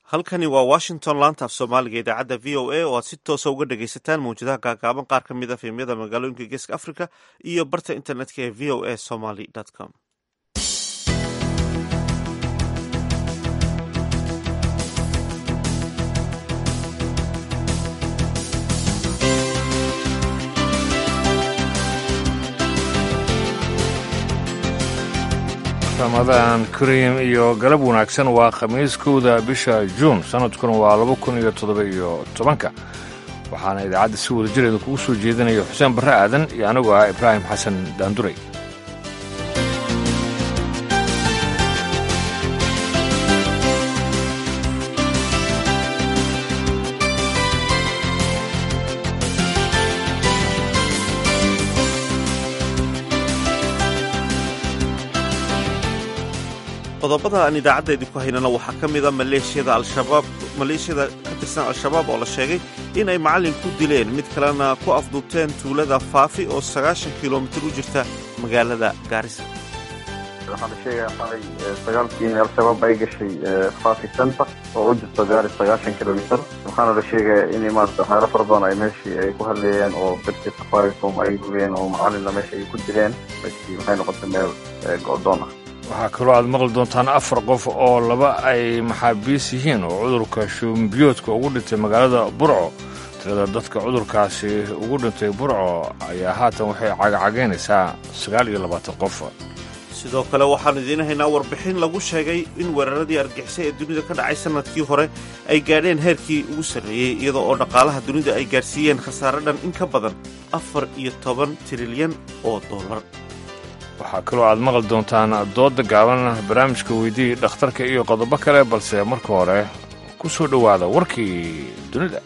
halkani waa washington laanta af soomaaliga idaacadda v o a oo aad si toosa uga dhagaysataan mawjadaha gaagaaban qaar ka mid a fiimyada magaalooyinka geeska africa iyo barta internetka ee v o a somaly com ramadaan kariim iyo galab wanaagsan waa khamiis kowda bisha juun sanadkuna waa laba kun iyo toddoba iyo tobanka waxaana idaacadda si wada jireeda kugu soo jeedinaya xuseen barre aadan iyo anigu ah ibraahim xasan daanduray qodobada aan idaacadda idinku haynana waxaa ka mid a maleeshiyada al-shabaab maleeshiyada ka tirsan al-shabaab oo la sheegay in ay macallin ku dileen mid kalena ku afduubteen tuulada faafi oo sagaashan kilomitir u jirta magaalada gaarisa waxaa la sheegaya xalay sagaalkii in al-shabaab ay gashay faafi center oo u jirto gaari sagaashan kilomitr waxaana la sheegaya in maarata waxyaalo fara badan ay meeshii ay ku hadleeyeen oo birtii safaricom ay gubeen oo macallinna meesha ay ku dileen meeshii waxay noqotay meel go-doon ah waxaa kaloo aad maqli doontaan afar qof oo laba ay maxaabiis yihiin oo cudurka shuumbiyoodka ugu dhintay magaalada burco tirada dadka cudurkaasi ugu dhintay burco ayaa haatan waxay cagacagaynaysaa sagaal iyo labaatan qof sidoo kale waxaanu idiin haynaa warbixin lagu sheegay in weeraradii argixisay ee dunida ka dhacay sannadkii hore ay gaadheen heerkii ugu sarreeyey iyadoo oo dhaqaalaha dunida ay gaadhsiiyeen khasaare dhan in ka badan afar iyo toban trilyan oo dollar waxaa kaloo aad maqli doontaan doodda gaaban barnaamijka weydii dhakhtarka iyo qodobo kale balse marka hore ku soo dhowaada warkii dunida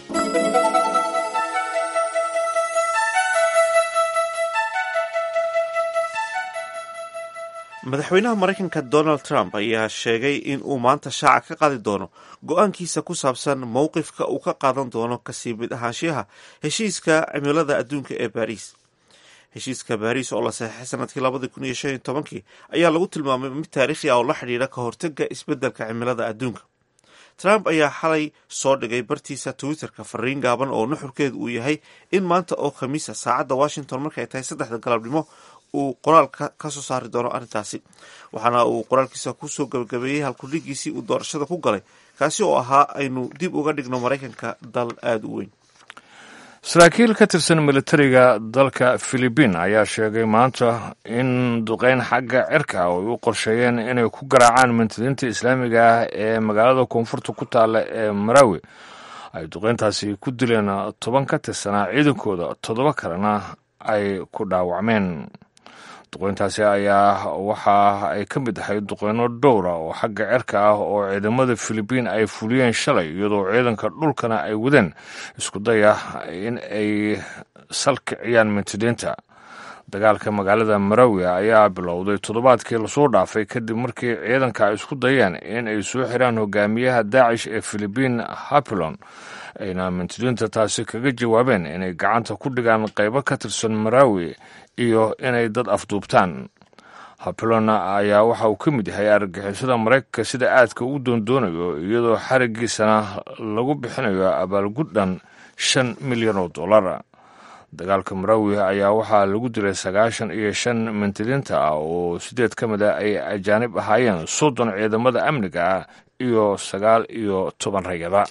madaxweynaha maraykanka donald trump ayaa sheegay in uu maanta shaaca ka qaadi doono go-aankiisa ku saabsan mowqifka uu ka qaadan doono kasii mid ahaanshiyaha heshiiska cimilada adduunka ee baariis heshiiska baariis oo la saxeixay sanadkii labadii kun iyo shan iyo tobankii ayaa lagu tilmaamay mid taariikhi ah oo la xidhiidha ka hortega isbeddelka cimilada adduunka trump ayaa xalay soo dhigay bartiisa twitterka fariin gaaban oo nuxurkeedu uu yahay in maanta oo khamiisa saacadda washington markay tahay saddexda galabnimo uu qoraalka ka soo saari doono arrintaasi waxaana uu qoraalkiisa kusoo gabagabeeyey halkudhigiisii uu doorashada ku galay kaasi oo ahaa aynu dib uga dhigno maraykanka dal aada u weyn saraakiil ka tirsan militariga dalka filibiin ayaa sheegay maanta in duqeyn xagga cirka oo ay u qorsheeyeen inay ku garaacaan mintidiinta islaamiga ah ee magaalada koonfurta ku taalla ee marawi ay duqeyntaasi ku dileen toban ka tirsanaa ciidankooda toddoba kalena ay ku dhaawacmeen duqeyntaasi ayaa waxa ay ka mid ahayd duqeyno dhowra oo xagga cirka ah oo ciidamada filibiin ay fuliyeen shalay iyadoo ciidanka dhulkana ay wadeen isku daya in ay salkiciyaan mintidiinta dagaalka magaalada marawi ayaa bilowday toddobaadkii lasoo dhaafay kadib markii ciidanka ay isku dayeen in ay soo xiraan hogaamiyaha daacish ee filibiin hapilon ayna mintidiinta taasi kaga jawaabeen inay gacanta ku dhigaan qaybo ka tirsan marawi iyo inay dad afduubtaan hapilon ayaa waxa uu ka mid yahay argagixisada maraykanka sida aadka u doondoonayo iyadoo xarigiisana lagu bixinayo abaalgudhan shan milyan oo dollar dagaalka marawi ayaa waxaa lagu dilay sagaashan iyo shan mintidiinta ah oo sideed ka mid a ay ajaanib ahaayeen soddon ciidamada amniga ah iyo sagaal iyo toban rayada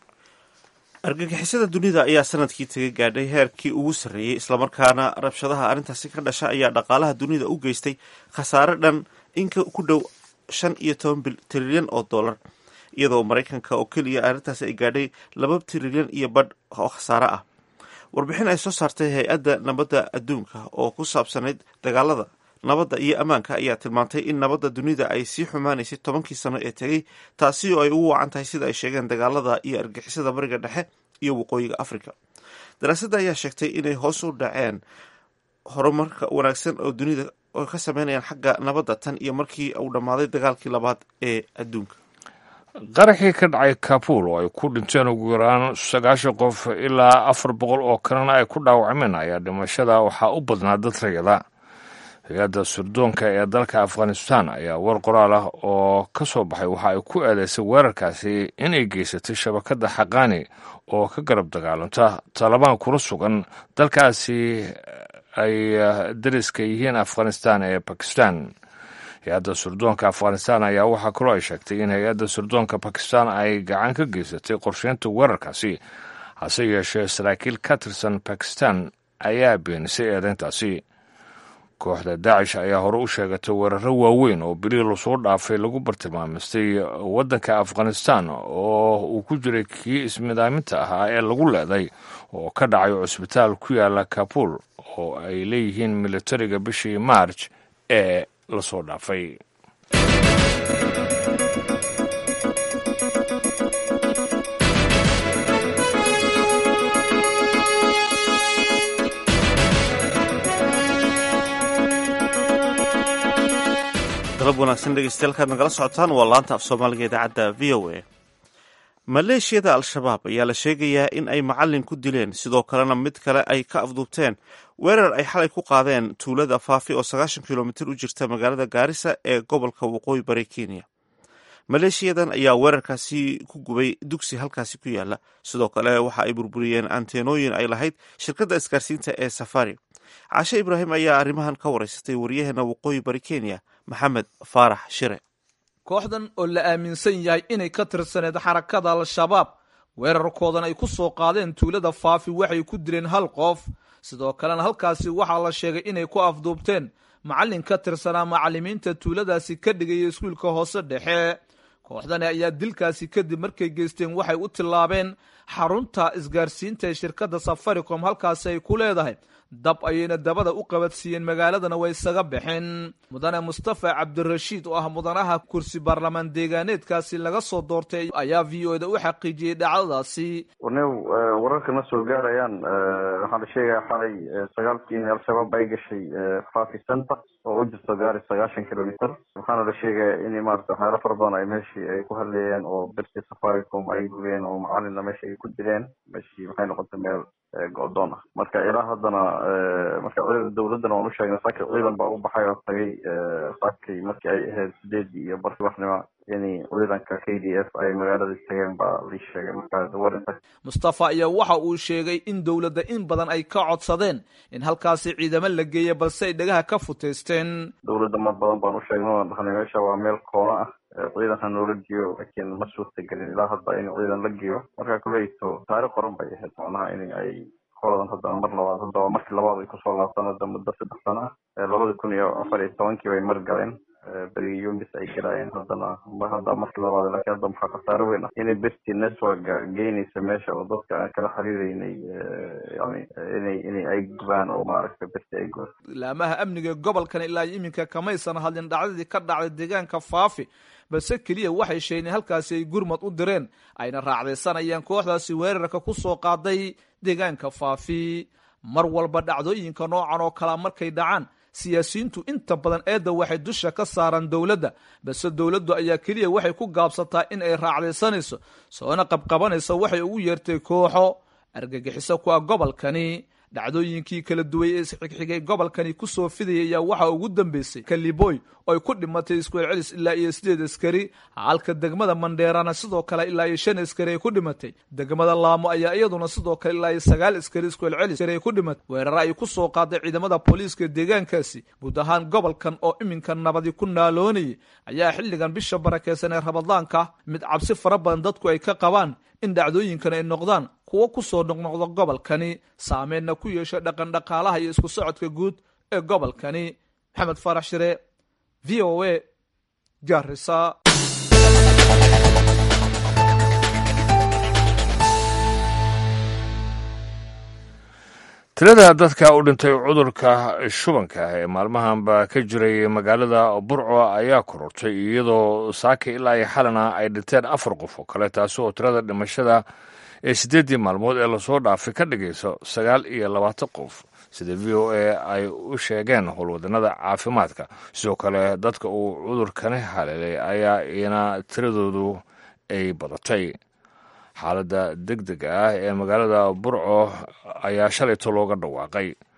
argagixisada dunida ayaa sanadkii taga gaadhay heerkii ugu sarreeyey islamarkaana rabshadaha arrintaasi ka dhasha ayaa dhaqaalaha dunida u geystay khasaare dhan in ku dhow shan iyo toban trilyan oo dollar iyadoo maraykanka oo keliya arrintaasi ay gaadhay laba trilyan iyo badh oo khasaare ah warbixin ay soo saartay hay-adda nabadda adduunka oo ku saabsanayd dagaalada nabadda iyo ammaanka ayaa tilmaantay in nabadda dunida ay sii xumaanaysay tobankii sano ee tegey taasi oo ay ugu wacan tahay sida ay sheegeen dagaalada iyo argixisada bariga dhexe iyo waqooyiga africa daraasadda ayaa sheegtay inay hoos u dhaceen horumarka wanaagsan oo dunida oo ka sameynayaan xagga nabadda tan iyo markii uu dhammaaday dagaalkii labaad ee adduunka qaraxii ka dhacay kabuul oo ay ku dhinteen ugu yaraan sagaashan qof ilaa afar boqol oo kalena ay ku dhaawacmeen ayaa dhimashada waxaa u badnaa dad rayada hay-adda surdoonka ee dalka afghanistan ayaa war qoraal ah oo ka soo baxay waxa ay ku eedeysay weerarkaasi inay geysatay shabakadda xaqaani oo ka garab dagaalanta talabaan kula sugan dalkaasi ay dariska yihiin afghanistan ee bakistan hay-adda surdoonka afghanistan ayaa waxaa kaloo ay sheegtay in hay-adda surdoonka bakistan ay gacan ka geysatay qorsheynta weerarkaasi hase yeeshee saraakiil ka tirsan bakistan ayaa beenisay eedeyntaasi kooxda daacish ayaa hore u sheegatay weeraro waaweyn oo bilii lasoo dhaafay lagu bartilmaamistay waddanka afghanistan oo uu ku jiray kii ismidaaminta ahaa ee lagu leeday oo ka dhacay cusbitaal ku yaala kabul oo ay leeyihiin militariga bishii maarj ee lasoo dhaafay galab wanaagsan dhegeystayaal kaad nagala socotaan waa laanta af soomaaliga idaacadda v o a maleeshiyada al-shabaab ayaa la sheegayaa in ay macalin ku dileen sidoo kalena mid kale ay ka afduubteen weerar ay xalay ku qaadeen tuulada faafi oo sagaashan kilomitir u jirta magaalada gaarisa ee gobolka waqooyi bari kenya maleeshiyadan ayaa weerarkaasi ku gubay dugsi halkaasi ku yaala sidoo kale waxa ay burburiyeen anteenooyin ay lahayd shirkadda isgaarsiinta ee safari cashe ibraahim ayaa arrimahan ka waraysatay waryaheena waqooyi bari kenya maxamed faarax shire kooxdan oo la aaminsan yahay inay ka tirsaneed xarakada al-shabaab weerarkoodan ay ku soo qaadeen tuulada faafi waxay ku dileen hal qof sidoo kalena halkaasi waxaa la sheegay inay ku afduubteen macallin ka tirsanaa macallimiinta tuuladaasi ka dhigaya iskuulka hoose dhexe kooxdani ayaa dilkaasi kadib markay geysteen waxay u tillaabeen xarunta isgaarsiinta ee shirkadda safaricom halkaasi ay ku leedahay dab ayayna dabada u qabadsiiyeen magaaladana way isaga baxeen mudane mustafa cabdirashiid oo ah mudanaha kursi baarlamaan deegaaneedkaasi laga soo doortay ayaa v o da u xaqiijiyey dhacdadaasi warnew wararka ma soo gaarayaan waxaa la sheegaya xalay sagaalkii in al-shabaab ay gashay fafi center oo u jirto gaari sagaashan kilomitr waxaana la sheegaya in maarata waxyaalo fara badan ay meeshii ay ku hadleeyeen oo birtii safaricom ay gubeen oo macalina meesha ay ku dileen meeshii maxay noqotay meel go-doon ah marka ilaa haddana marka dawladdana waan u sheegnay saaki ciidan baa u baxay oo tagay saakii markii ay ahayd sideedii iyo barki waxnima in ciidanka k d f ay magaalada tageen baa lii sheegay marka mustafa ayaa waxa uu sheegay in dowladda in badan ay ka codsadeen in halkaasi ciidamo la geeya balse ay dhagaha ka futeysteen dawladda mar badan baan u sheegnay waan dhahnay meesha waa meel koona ah ciidanka noola geeyo laakiin ma suurtagelin ilaa hadda in ciidan la geeyo marka kuleyto taari qoran bay ahayd macnaha in ay holadan haddana mar labaad haddaba markii labaad ay kusoo laabtaan hadda muddo saddex sano ah labada kun iyo afar iyo tobankii bay mar galeen berigi yumis ay galaayeen haddana hadda markii labaad laakiin hadda maxaa khasaare weyn ah inay berti networka geynaysa meesha oo dadka aan kala xiriireynay yani inay inay ay gubaan oo maaragta berti ay gubaan laamaha amniga gobolkan ilaa iminka kamaysan hadlin dhacdadii ka dhacday deegaanka faafi balse keliya waxay sheegeen halkaasi ay gurmad u direen ayna raacdaysanayaan kooxdaasi weerarka ku soo qaaday deegaanka faafi mar walba dhacdooyinka noocan oo kalea markay dhacaan siyaasiyiintu inta badan eedda waxay dusha ka saaraan dowladda balse dowladdu ayaa keliya waxay ku gaabsataa in ay raacdaysanayso soona qabqabanayso waxay ugu yeertay kooxo argagixiso ku ah gobolkani dhacdooyinkii kala duway ee isxigxigay gobolkani ku soo fidayay ayaa waxaa ugu dambeysay kaliboy oo ay ku dhimatay iskuel celis ilaa iyo sideed askari halka degmada mandheerana sidoo kale ilaa iyo shan askari ay ku dhimatay degmada laamo ayaa iyaduna sidoo kale ilaa iyo sagaal askari iskuel celis ay ku dhimatay weeraro ay ku soo qaaday ciidamada booliiska deegaankaasi guud ahaan gobolkan oo iminka nabadi ku naaloonayay ayaa xilligan bisha barakeysan ee rabadaanka mid cabsi fara badan dadku ay ka qabaan in dhacdooyinkan ay noqdaan kuwo ku soo noqnoqda gobolkani saameenna ku yeesha dhaqan dhaqaalaha iyo isku socodka guud ee gobolkani maxamed faarax shire v o a gaarisa tirada dadka u dhintay cudurka shubanka ee maalmahanba ka jiray magaalada burco ayaa korortay iyadoo saaka ilaa iyo xalana ay dhinteen afar qof oo kale taasi oo tirada dhimashada ee siddeeddii maalmood ee lasoo dhaafay ka dhigayso sagaal iyo labaatan qof sida v o a ay u sheegeen howlwadannada caafimaadka sidoo kale dadka uu cudurkani haleelay ayaa iyana tiradoodu ay badatay xaaladda deg dega ah ee magaalada burco ayaa shalayto looga dhawaaqay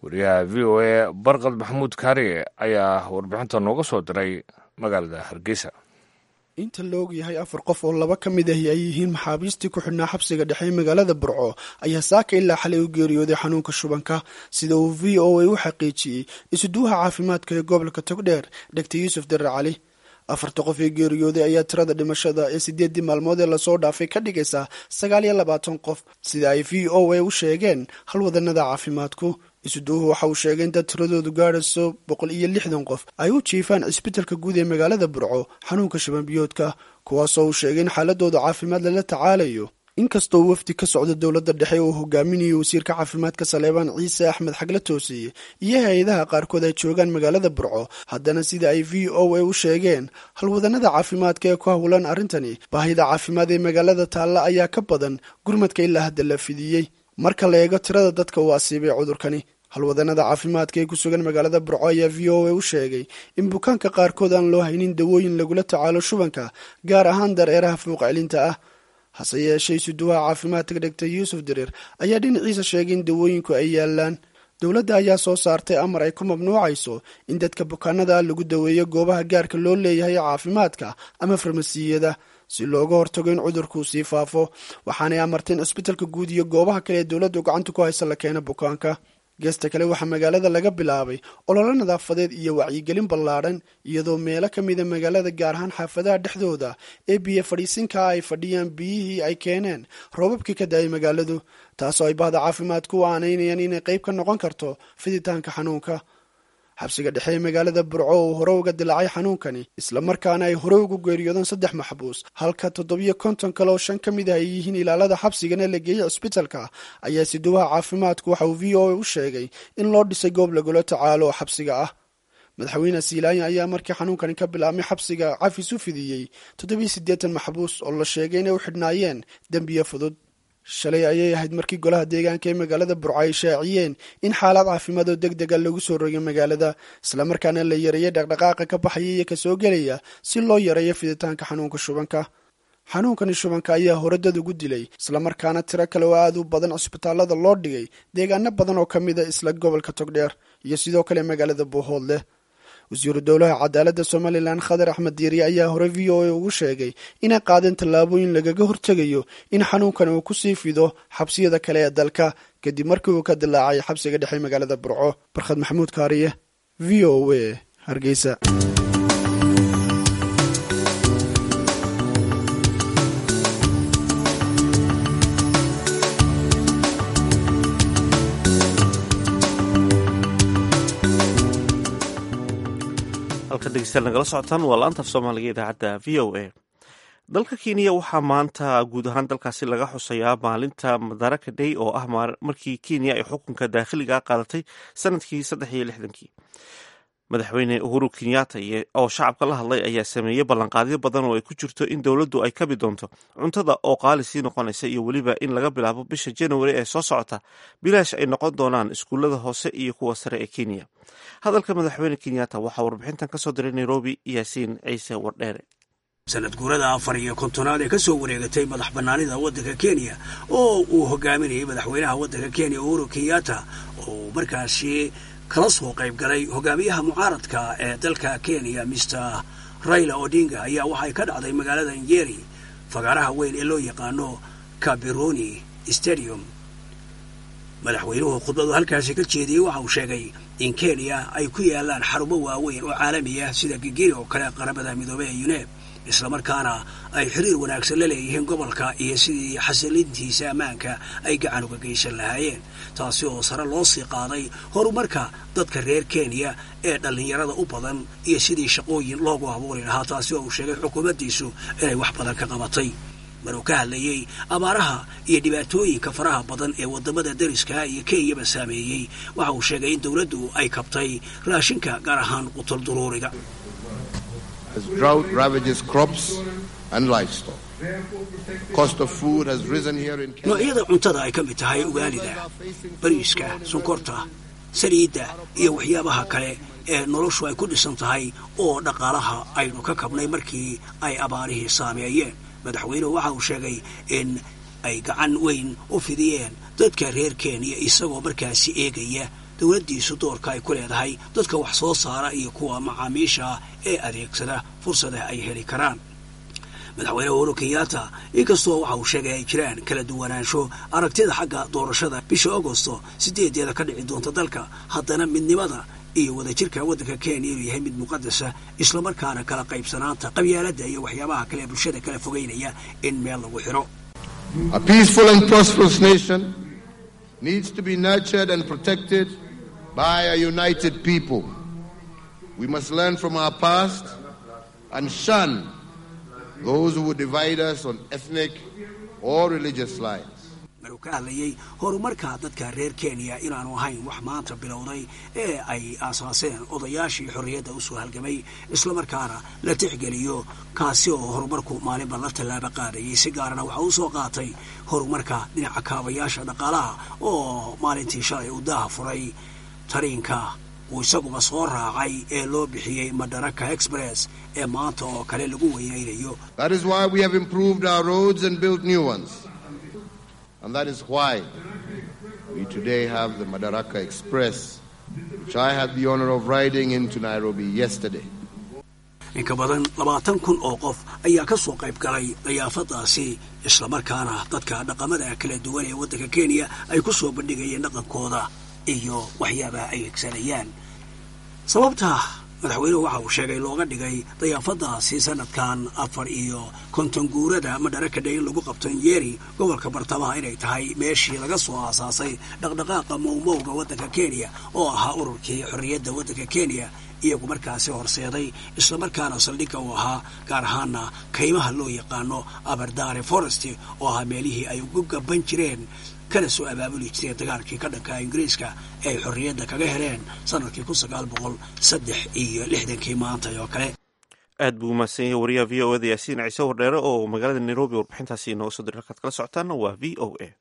wariyaha v o a barqad maxamuud kaariye ayaa warbixinta nooga soo diray magaalada hargeysa inta la og yahay afar qof oo laba ka mid ahi ay yihiin maxaabiistii ku xidhnaa xabsiga dhexe ee magaalada burco ayaa saaka ilaa xalay u geeriyooday xanuunka shubanka sida uu v o a u xaqiijiyey isuduwaha caafimaadka ee gobolka togdheer dhegtar yuusuf darar cali afarta qof ee geeriyooday ayaa tirada dhimashada ee sideeddii maalmood ee lasoo dhaafay ka dhigaysa sagaal iyo labaatan qof sida ay v o a u sheegeen halwadanada caafimaadku isuduuhu waxa uu sheegay in dad tiradoodu gaadhayso boqol iyo lixdan qof ay u jiifaan cisbitalka guud ee magaalada burco xanuunka shabanbiyoodka kuwaasoo uu sheegay in xaaladooda caafimaad lala tacaalayo inkastoo wafdi ka socda dowladda dhexe uu hogaaminayo wasiirka caafimaadka saleebaan ciise axmed xagla toosiye iyo hay-adaha qaarkood ay joogaan magaalada burco haddana sida ay v o a u sheegeen halwadanada caafimaadka ee ku howlan arrintani baahida caafimaad ee magaalada taalla ayaa ka badan gurmadka ilaa hadda la fidiyey marka la eego tirada dadka uu asiibay cudurkani halwadanada caafimaadka ee ku sugan magaalada burco ayaa v o a u sheegay in bukaanka qaarkood aan loo haynin dawooyin lagula tacaalo shubanka gaar ahaan dareeraha fuuq celinta ah hase yeeshee isuduwaha caafimaadka dhegtar yuusuf dareer ayaa dhinaciisa sheegay in dawooyinku ay yaalaan dowladda ayaa soo saartay amar ay ku mamnuucayso in dadka bukaanada lagu daweeyo goobaha gaarka loo leeyahay caafimaadka ama farmasiyada si looga hortago in cudurkuu sii faafo waxaanay amarteen cisbitalka guud iyo goobaha kale ee dowladdu gacanta ku haysa la keena bukaanka geesta kale waxaa magaalada laga bilaabay ololo nadaafadeed iyo wacyigelin ballaadhan iyadoo meelo ka mida magaalada gaar ahaan xaafadaha dhexdooda ee biyo fadhiisinkaa ay fadhiyaan biyihii ay keeneen roobabkii ka da-ay magaaladu taasoo ay bahda caafimaadku u aanaynayaan inay qayb ka noqon karto fiditaanka xanuunka xabsiga dhexe ee magaalada burco uu hore uga dilaacay xanuunkani islamarkaana ay hore ugu geeriyoodeen saddex maxbuus halka toddobiyo konton kale oo shan ka mid ah ay yihiin ilaalada xabsigana la geeyey cisbitalka ayaa siduwaha caafimaadku waxa uu v o a u sheegay in loo dhisay goob lagula tacaalo oo xabsiga ah madaxweyne siilaanya ayaa markii xanuunkani ka bilaabmay xabsiga cafis u fidiyey toddobiyo siddeetan maxbuus oo la sheegay inay u xidhnaayeen dembiyo fudud shalay ayay ahayd markii golaha deegaanka ee magaalada burco ay shaaciyeen in xaalad caafimaad oo deg dega lagu soo rogay magaalada islamarkaana la yareeyay dhaqdhaqaaqa ka baxaya iyo kasoo gelaya si loo yareeyo fiditaanka xanuunka shubanka xanuunkani shubanka ayaa hore dad ugu dilay islamarkaana tiro kale oo aad u badan cisbitaalada loo dhigay deegaano badan oo ka mid a isla gobolka togdheer iyo sidoo kale magaalada buuhoodleh wasiiru dowlaha cadaaladda somalilan khadar axmed diiri ayaa hore v o a ugu sheegay inay qaadeen tallaabooyin lagaga hortegayo in xanuunkan uu kusii fido xabsiyada kale ee dalka kadib markii uu ka dilaacay xabsiga dhexe magaalada burco barkhad maxamuud kaariye v o a hargeysa halka dhegeystayaal nagala socotaan waa laanta af soomaaliga idaacadda v o a dalka kenya waxaa maanta guud ahaan dalkaasi laga xusayaa maalinta madaraka day oo ah markii kenya ay xukunka daakhiliga qaadatay sanadkii saddex iyo lixdankii madaxweyne uhuru kenyatta oo shacabka la hadlay ayaa sameeyey ballanqaadyo badan oo ay ku jirto in dowladdu ay kabi doonto cuntada oo qaali sii noqonaysa iyo weliba in laga bilaabo bisha january ee soo socota bilaash ay noqon doonaan iskuullada hoose iyo kuwa sare ee kenya hadalka madaxweyne kenyatta waxaa warbixintan kasoo diray nairobi yaasiin ciise wardheere sanad guurada afar iyo kontonaad ee ka soo wareegatay madax bannaanida waddanka kenya oo uu hogaaminayay madaxweynaha waddanka kenya uhuru kenyatta oo markaasi kala soo qayb galay hogaamiyaha mucaaradka ee dalka kenya mister raila odinga ayaa waxay ka dhacday magaalada njeri fagaaraha weyn ee loo yaqaano kabironi stadium madaxweynuhu khudbadu halkaasi ka jeediyey waxa uu sheegay in kenya ay ku yaalaan xarumo waaweyn oo caalami ah sida gigiri oo kale qaramada midoobey ee yuneb islamarkaana ay xiriir wanaagsan la leeyihiin gobolka iyo sidii xasilintiisa ammaanka ay gacan uga geysan lahaayeen taasi oo sare loo sii qaaday horumarka dadka reer kenya ee dhallinyarada u badan iyo sidii shaqooyin loogu abuuri lahaa taasi oo uu sheegay xukuumaddiisu inay wax badan ka qabatay maruu ka hadlayey abaaraha iyo dhibaatooyinka faraha badan ee waddamada dariska iyo kenyaba saameeyey waxa uu sheegay in dowladdu ay kabtay raashinka gaar ahaan qutul duruuriga noocyada cuntada ay ka mid tahay ugaalida bariiska sonkorta saliidda iyo waxyaabaha kale ee noloshu ay ku dhisan tahay oo dhaqaalaha aynu ka kabnay markii ay abaarihii saameeyeen madaxweynuhu waxa uu sheegay in ay gacan weyn u fidiyeen dadka reer kenya isagoo markaasi eegaya dowladdiisu doorka ay ku leedahay dadka wax soo saara iyo kuwa macaamiisha ee adeegsada fursada ay heli karaan madaxweyne uhuru kenyatta inkastoo waxa uu sheegay ay jiraan kala duwanaansho aragtida xagga doorashada bisha agosto sideedeeda ka dhici doonta dalka haddana midnimada iyo wadajirka waddanka kenya inuu yahay mid muqadasa islamarkaana kala qaybsanaanta qabyaaladda iyo waxyaabaha kale ee bulshada kala fogeynaya in meel lagu xiro A peaceful and prosperous nation needs to be nurtured and protected by a united people. We must learn from our past and shun those who would divide us on ethnic or religious lines. maruu ka hadlayay horumarka dadka reer kenya inaanu ahayn wax maanta bilowday ee ay aasaaseen odayaashii xorriyadda usoo halgamay islamarkaana la tixgeliyo kaasi oo horumarku maalinba la tallaabo qaadayay si gaarana waxa uu soo qaatay horumarka dhinaca kaabayaasha dhaqaalaha oo maalintii shalay uu daaha furay tariinka uu isaguba soo raacay ee loo bixiyey madaraka express ee maanta oo kale lagu weynaynayo That is why we have improved our roads and built new ones. And that is why we today have the Madaraka Express, which I had the honor of riding into Nairobi yesterday. in ka badan labaatan kun oo qof ayaa ka soo qayb galay dayaafadaasi islamarkaana dadka dhaqamada kala duwan ee waddanka kenya ay ku soo bandhigayeen dhaqankooda iyo waxyaabaha ay egsanayaan sababta madaxweynuhu waxa uu sheegay looga dhigay dayaafadaasi sanadkan afar iyo konton guurada madaraka day in lagu qabto nyeri gobolka bartamaha inay tahay meeshii laga soo aasaasay dhaqdhaqaaqa mowmowga waddanka kenya oo ahaa ururkii xorriyadda waddanka kenya iyagu markaasi horseeday islamarkaana saldhigga uu ahaa gaar ahaana kaymaha loo yaqaano aberdare forest oo ahaa meelihii ay ugu gaban jireen kana soo abaabuli jireen dagaalkii ka dhanka ingiriiska ee ay xorriyadda kaga heleen sanadkii kun sagaal boqol saddex iyo lixdankii maanta oo kale aad buu umahadsan yahay wariyaha v o eda yaasiin ciise wardheere oo magaalada nairobi warbixintaasi inooga soo diray halkaad kala socotaana waa v o a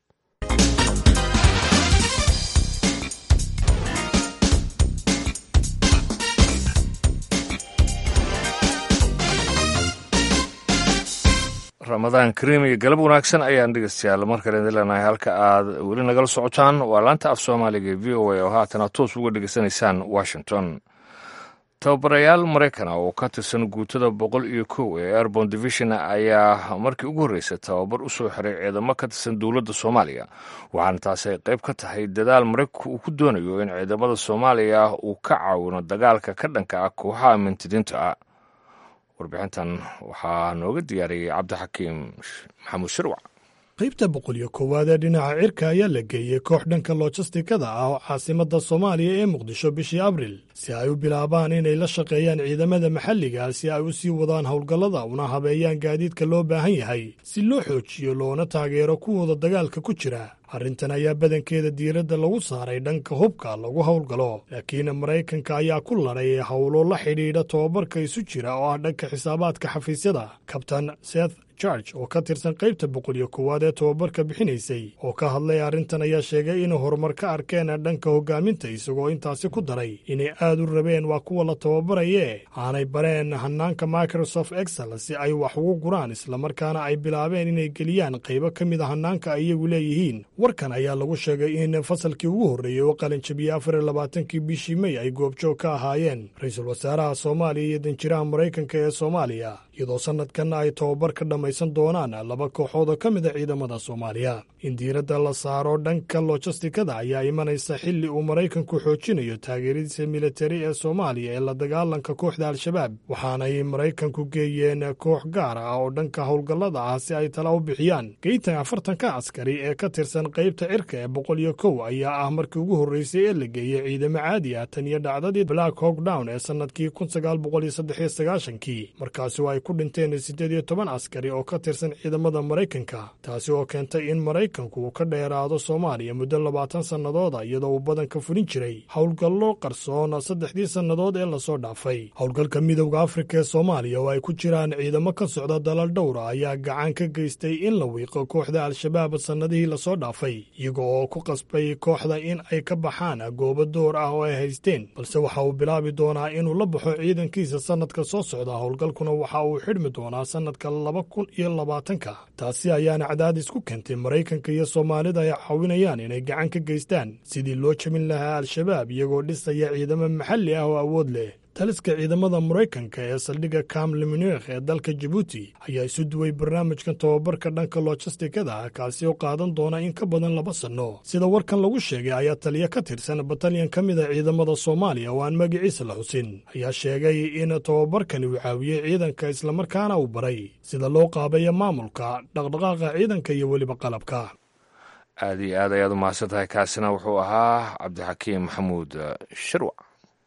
ramadaan kariim iyo galab wanaagsan ayaan dhegeystayaal mar kale idin leenahay halka aad weli nagala socotaan waa laanta af soomaaliga ee v o a oo haatana toos uga dhegeysanaysaan washington tababarayaal maraykan ah oo ka tirsan guutada boqol iyo kow ee airbon division ayaa markii ugu horreysay tababar u soo xiray ciidamo ka tirsan dowladda soomaaliya waxaana taasi ay qayb ka tahay dadaal maraykanku uu ku doonayo in ciidamada soomaaliya uu ka caawino dagaalka ka dhanka ah kooxaha mintidiinta ah warbixintan waxaa nooga diyaariyey cabdixakiim maxamuud shirwac qaybta boqol iyo koowaad ee dhinaca cirka ayaa la geeyey koox dhanka lojistikada ah oo caasimadda soomaaliya ee muqdisho bishii abril si ay u bilaabaan inay la shaqeeyaan ciidamada maxalliga si ay u sii wadaan howlgallada una habeeyaan gaadiidka loo baahan yahay si loo xoojiyo loona taageero kuwooda dagaalka ku jira arrintan ayaa badankeeda diiradda lagu saaray dhanka hubka lagu howlgalo laakiin maraykanka ayaa ku ladhay howlo la xidhiidha tobabarka isu jira oo ah dhanka xisaabaadka xafiisyada kabtan seth george oo ka tirsan qaybta boqol iyo koowaad ee tobabarka bixinaysay oo ka hadlay arrintan ayaa sheegay inay horumar ka arkeen dhanka hogaaminta isagoo intaasi ku daray inay aad u rabeen waa kuwa la tababarayee aanay bareen hanaanka microsoft excel si ay wax ugu guraan islamarkaana ay bilaabeen inay geliyaan qaybo ka mid a hanaanka ay iyagu leeyihiin warkan ayaa lagu sheegay in fasalkii ugu horreeyey oo qalinjabiyey afar iyo labaatankii bishii mey ay goobjoog ka ahaayeen ra-iisul wasaaraha soomaaliya iyo danjiraha maraykanka ee soomaaliya iyadoo sanadkanna ay tobabar ka dhammaysan doonaan laba kooxood oo ka mid a ciidamada soomaaliya in diiradda la saaro dhanka lojistikada ayaa imanaysa xilli uu maraykanku xoojinayo taageeradiisa militari ee soomaaliya ee la dagaalanka kooxda al-shabaab waxaanay maraykanku geeyeen koox gaar ah oo dhanka howlgallada ah si ay tala u bixiyaan geyntan afartanka askari ee ka tirsan qaybta cirka ee boqol iyo kow ayaa ah markii ugu horreysay ee la geeyey ciidamo caadi ah tan iyo dhacdadii black hawk down ee sannadkii kun sagaal boqol iyo saddex iyo sagaashankii markaasi oo ay ku dhinteen siddeed iyo toban askari oo ka tirsan ciidamada maraykanka taasi oo keentay in maraykanku uu ka dheeraado soomaaliya muddo labaatan sannadooda iyadoo uu badanka fulin jiray howlgallo qarsoon saddexdii sannadood ee lasoo dhaafay howlgalka midowda afrika ee soomaaliya oo ay ku jiraan ciidamo ka socda dalal dhowra ayaa gacan ka geystay in la wiiqo kooxda al-shabaab sannadihii lasoo dhaafay iyaga oo ku qasbay kooxda in ay ka baxaan goobo door ah oo ay haysteen balse waxa uu bilaabi doonaa inuu la baxo ciidankiisa sannadka soo socda howlgalkuna waxa uu uu xidhmi doonaa sannadka laba kun iyo labaatanka taasi ayaana cadaadis ku keentay maraykanka iyo soomaalida ay caawinayaan inay gacan ka geystaan sidii loo jebin lahaa al-shabaab iyagoo dhisaya ciidamo maxalli ah oo awood leh taliska ciidamada maraykanka ee saldhigga kam limunikh ee dalka jabuuti ayaa isu duway barnaamijkan tobabarka dhanka lojistikada ah kaasi oo qaadan doona in ka badan laba sanno sida warkan lagu sheegay ayaa taliya ka tirsan batalyan ka mid a ciidamada soomaaliya oo aan magaciisa la xusin ayaa sheegay in tobabarkani uu caawiyey ciidanka islamarkaana uu baray sida loo qaabeeya maamulka dhaqdhaqaaqa ciidanka iyo weliba qalabka aad iyo aad ayaad u mahadsan tahay kaasina wuxuu ahaa cabdixakiim maxamuud shirwac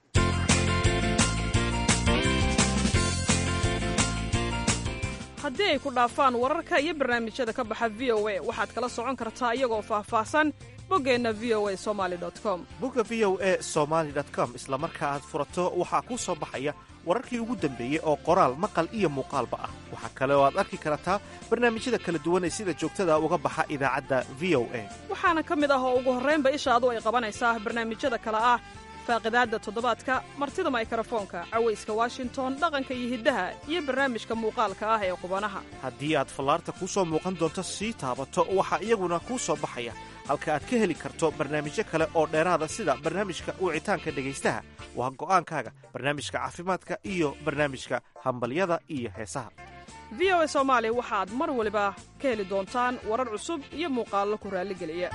haddii ay ku dhaafaan wararka iyo barnaamijyada ka baxa v o a waxaad kala socon kartaa iyagoo faahfaahsan boggeenna v o a somali com bogga v o e somaali com isla marka aad furato waxaa kuu soo baxaya wararkii ugu dambeeyey oo qoraal maqal iyo muuqaalba ah waxaa kale oo aad arki kartaa barnaamijyada kala duwan ee sida joogtada uga baxa idaacadda v o a waxaana ka mid ah oo ugu horraynba ishaadu ay qabanaysaa barnaamijyada kale ah faaqidaadda toddobaadka martida maykarafoonka cawayska washington dhaqanka iyo hiddaha iyo barnaamijka muuqaalka ah ee qubanaha haddii aad fallaarta kuu soo muuqan doonto sii taabato waxaa iyaguna kuu soo baxaya halka aad ka heli karto barnaamijyo kale oo dheeraada sida barnaamijka wicitaanka dhegaystaha waa go'aankaaga barnaamijka caafimaadka iyo barnaamijka hambalyada iyo heesaha v o a soomaali waxaad mar waliba ka heli doontaan warar cusub iyo muuqaallo ku raalligeliya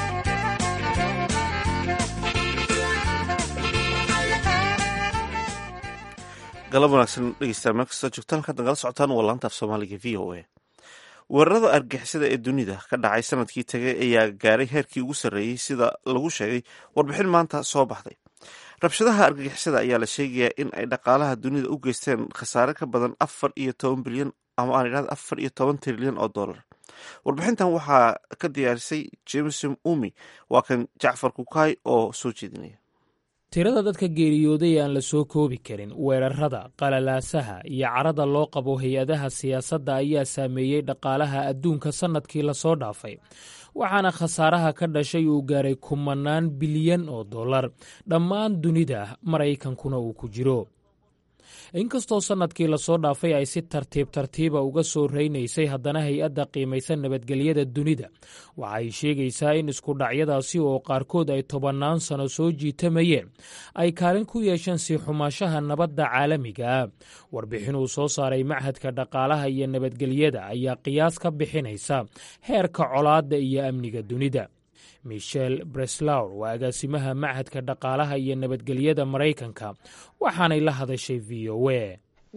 galab wanaagsan dhegeystayaal meel kastoo joogtaan halkaad nagala socotaan waa laanta af soomaaliga v o a weerarada argixisada ee dunida ka dhacay sanadkii tagay ayaa gaaray heerkii ugu sarreeyey sida lagu sheegay warbixin maanta soo baxday rabshadaha argagixisada ayaa la sheegayaa in ay dhaqaalaha dunida u geysteen khasaare ka badan afar iyo toban bilyan ama aan idhahda afar iyo toban trilyan oo dollar warbixintan waxaa ka diyaarisay jameson umi waa kan jacfar kukaay oo soo jeedinaya tirada dadka geeriyooday aan la soo koobi karin weerarada qalalaasaha iyo carada loo qabo hay-adaha siyaasadda ayaa saameeyey dhaqaalaha adduunka sannadkii lasoo dhaafay waxaana khasaaraha ka dhashay uu gaaray kumanaan bilyan oo dollar dhammaan dunida maraykankuna uu ku jiro inkastoo sannadkii lasoo dhaafay ay si tartiib tartiiba uga soo reynaysay haddana hay-adda qiimaysan nabadgelyada dunida waxa ay sheegaysaa in iskudhacyadaasi oo qaarkood ay tobannaan sano soo jiitamayeen ay kaalin ku yeesheen sii xumaashaha nabadda caalamiga ah warbixin uu soo saaray machadka dhaqaalaha iyo nabadgelyada ayaa qiyaas ka bixinaysa heerka colaadda iyo amniga dunida michel breslawr waa agaasimaha machadka dhaqaalaha iyo nabadgelyada maraykanka waxaanay la hadashay v o a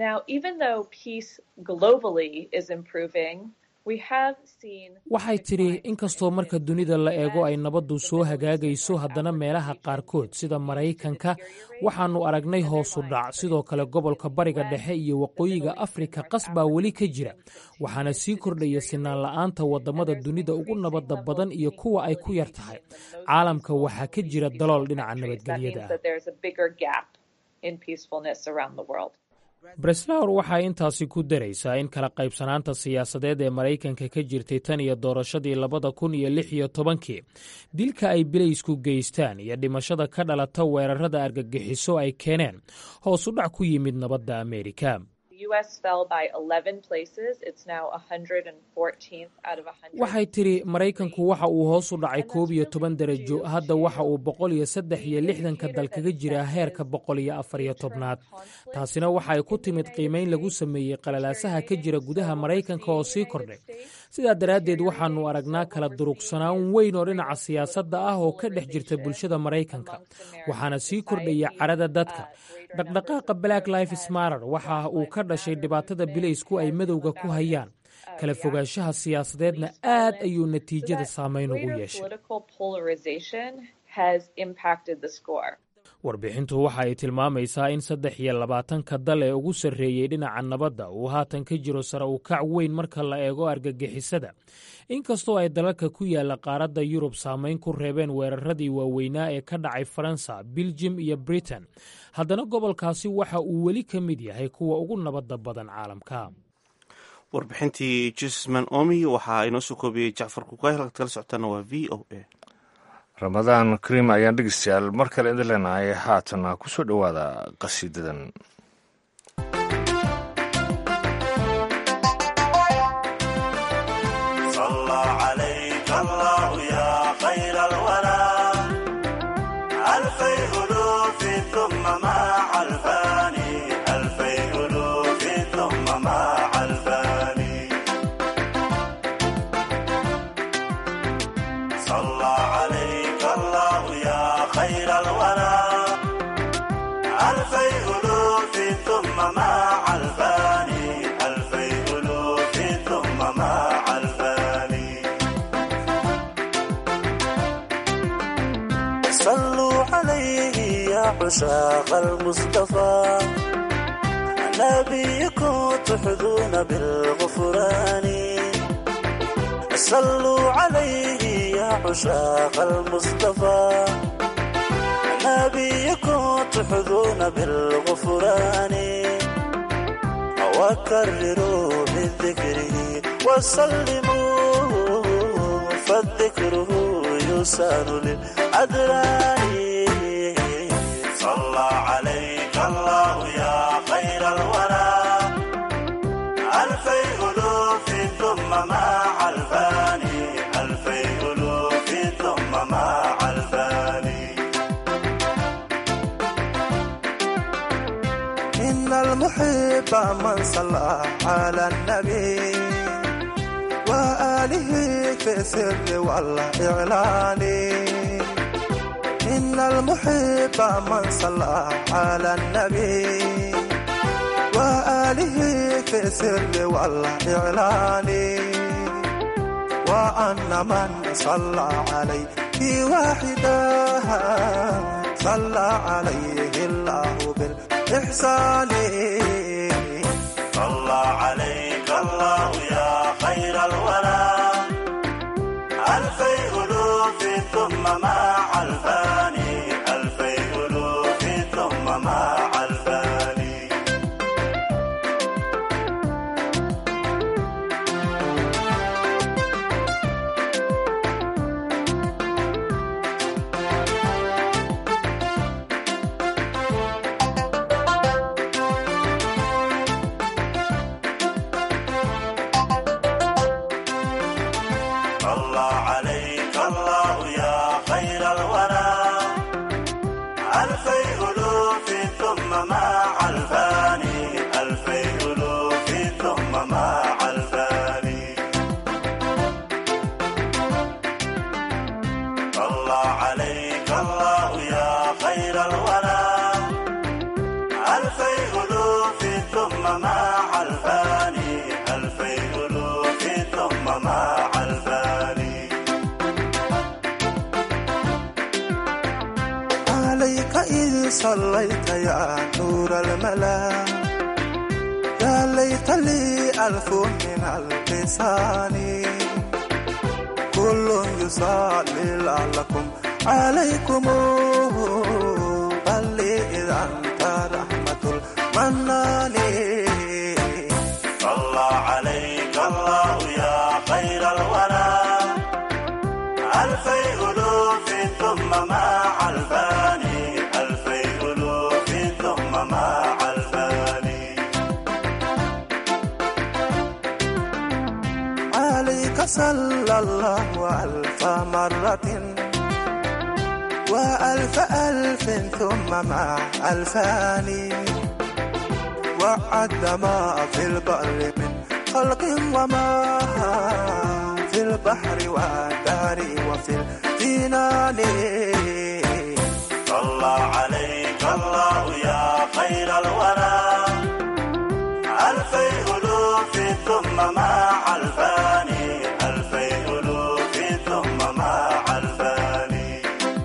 waxay tidhi inkastoo marka dunida la eego ay nabaddu soo hagaagayso haddana meelaha qaarkood sida maraykanka waxaannu aragnay hoosu dhac sidoo kale gobolka bariga dhexe iyo waqooyiga afrika qas baa weli ka jira waxaana sii kordhaya sinaan la'aanta waddamada dunida ugu nabadda badan iyo kuwa ay ku yar tahay caalamka waxaa ka jira dalool dhinaca nabadgelyada ah breslawr waxay intaasi ku daraysaa in kala qaybsanaanta siyaasadeed ee maraykanka ka jirtay tan iyo doorashadii labada kun iyo lix iyo tobankii dilka ay bilaysku geystaan iyo dhimashada ka dhalata weerarada argagixiso ay keeneen hoos u dhac ku yimid nabadda ameerika waxay tidhi maraykanku waxa uu hoos u dhacay koob iyo toban darajo hadda waxa uu boqol iyo saddex iyo lixdanka dal kaga jiraa heerka boqol iyo afar iyo tobnaad taasina waxa ay ku timid qiimayn lagu sameeyey qalalaasaha ka jira gudaha maraykanka oo sii kordhay sidaa daraaddeed waxaannu aragnaa kala durugsanaan weyn oo dhinaca siyaasadda ah oo ka dhex jirta bulshada maraykanka waxaana sii kordhaya carada dadka dhaqdhaqaaqa black life smarer waxa uu ka dhashay dhibaatada bilaysku ay madowga ku hayaan kala fogaanshaha siyaasadeedna aad ayuu natiijada saamayn ugu yeeshay warbixintu waxa ay tilmaamaysaa in saddex iyo labaatanka dal ee ugu sarreeyey dhinaca nabadda uu haatan ka jiro sare u kac weyn marka la eego argagixisada inkastoo ay dalalka ku yaalla qaaradda yurub saamayn ku reebeen weeraradii waaweynaa ee ka dhacay faransa biljim iyo britain haddana gobolkaasi waxa uu weli ka mid yahay kuwa ugu nabadda badan caalamka warbixintii jesman omi waxaa inoo soo koobiyey jacfar kukaay halkaad kala socotaana waa v o a ramadaan kariim ayaan dhegeystayaal mar kale idin leenahay haatana ku soo dhowaada qasiidadan مع الفاني ألفي ألوف ثم مع الفاني صلوا عليه يا عشاق المصطفى نبيكم تحظون بالغفران صلوا عليه يا عشاق المصطفى نبيكم تحظون بالغفران وكرروا بذكره وسلموا فالذكره يسار للأدران صلى عليك الله يا خير الورى ألفي ألوف ثم مع الفاني ألفي ألوف ثم مع الفاني إن المحب من صلى على النبي وآله في السر والإعلان إن المحب من صلى على النبي وآله في السر والإعلان وأن من صلى عليه واحدا صلى عليه الله بالإحسان صلى عليك الله يا خير الورى ألفي ألوف ثم مع الفاني ألفي ألوف ثم مع الفاني صلى عليك الله يا خير الورى ألفي ألوف ثم مع الفاني ألفي ألوف ثم مع الفاني صلى عليك الله يا خير الورى ألفي ألوف ثم مع الفاني ألفي ألوف ثم مع الفاني عليك إذ صليت يا نور الملا يا ليت لي ألف من اللسان كل يصلي لعلكم عليكم بل إذا أنت رحمة المنان صلى عليك الله يا خير الورى ألفي ألوف ثم مع الفاني ألفي ألوف ثم مع الفاني عليك صلى الله ألف مرة وألف ألف ثم مع ألفان وعد ما في البر من خلق وما في البحر والدار وفي الجنان صلى عليك الله يا خير الورى ألفي ألوف ثم مع الفاني ألفي ألوف ثم مع الفاني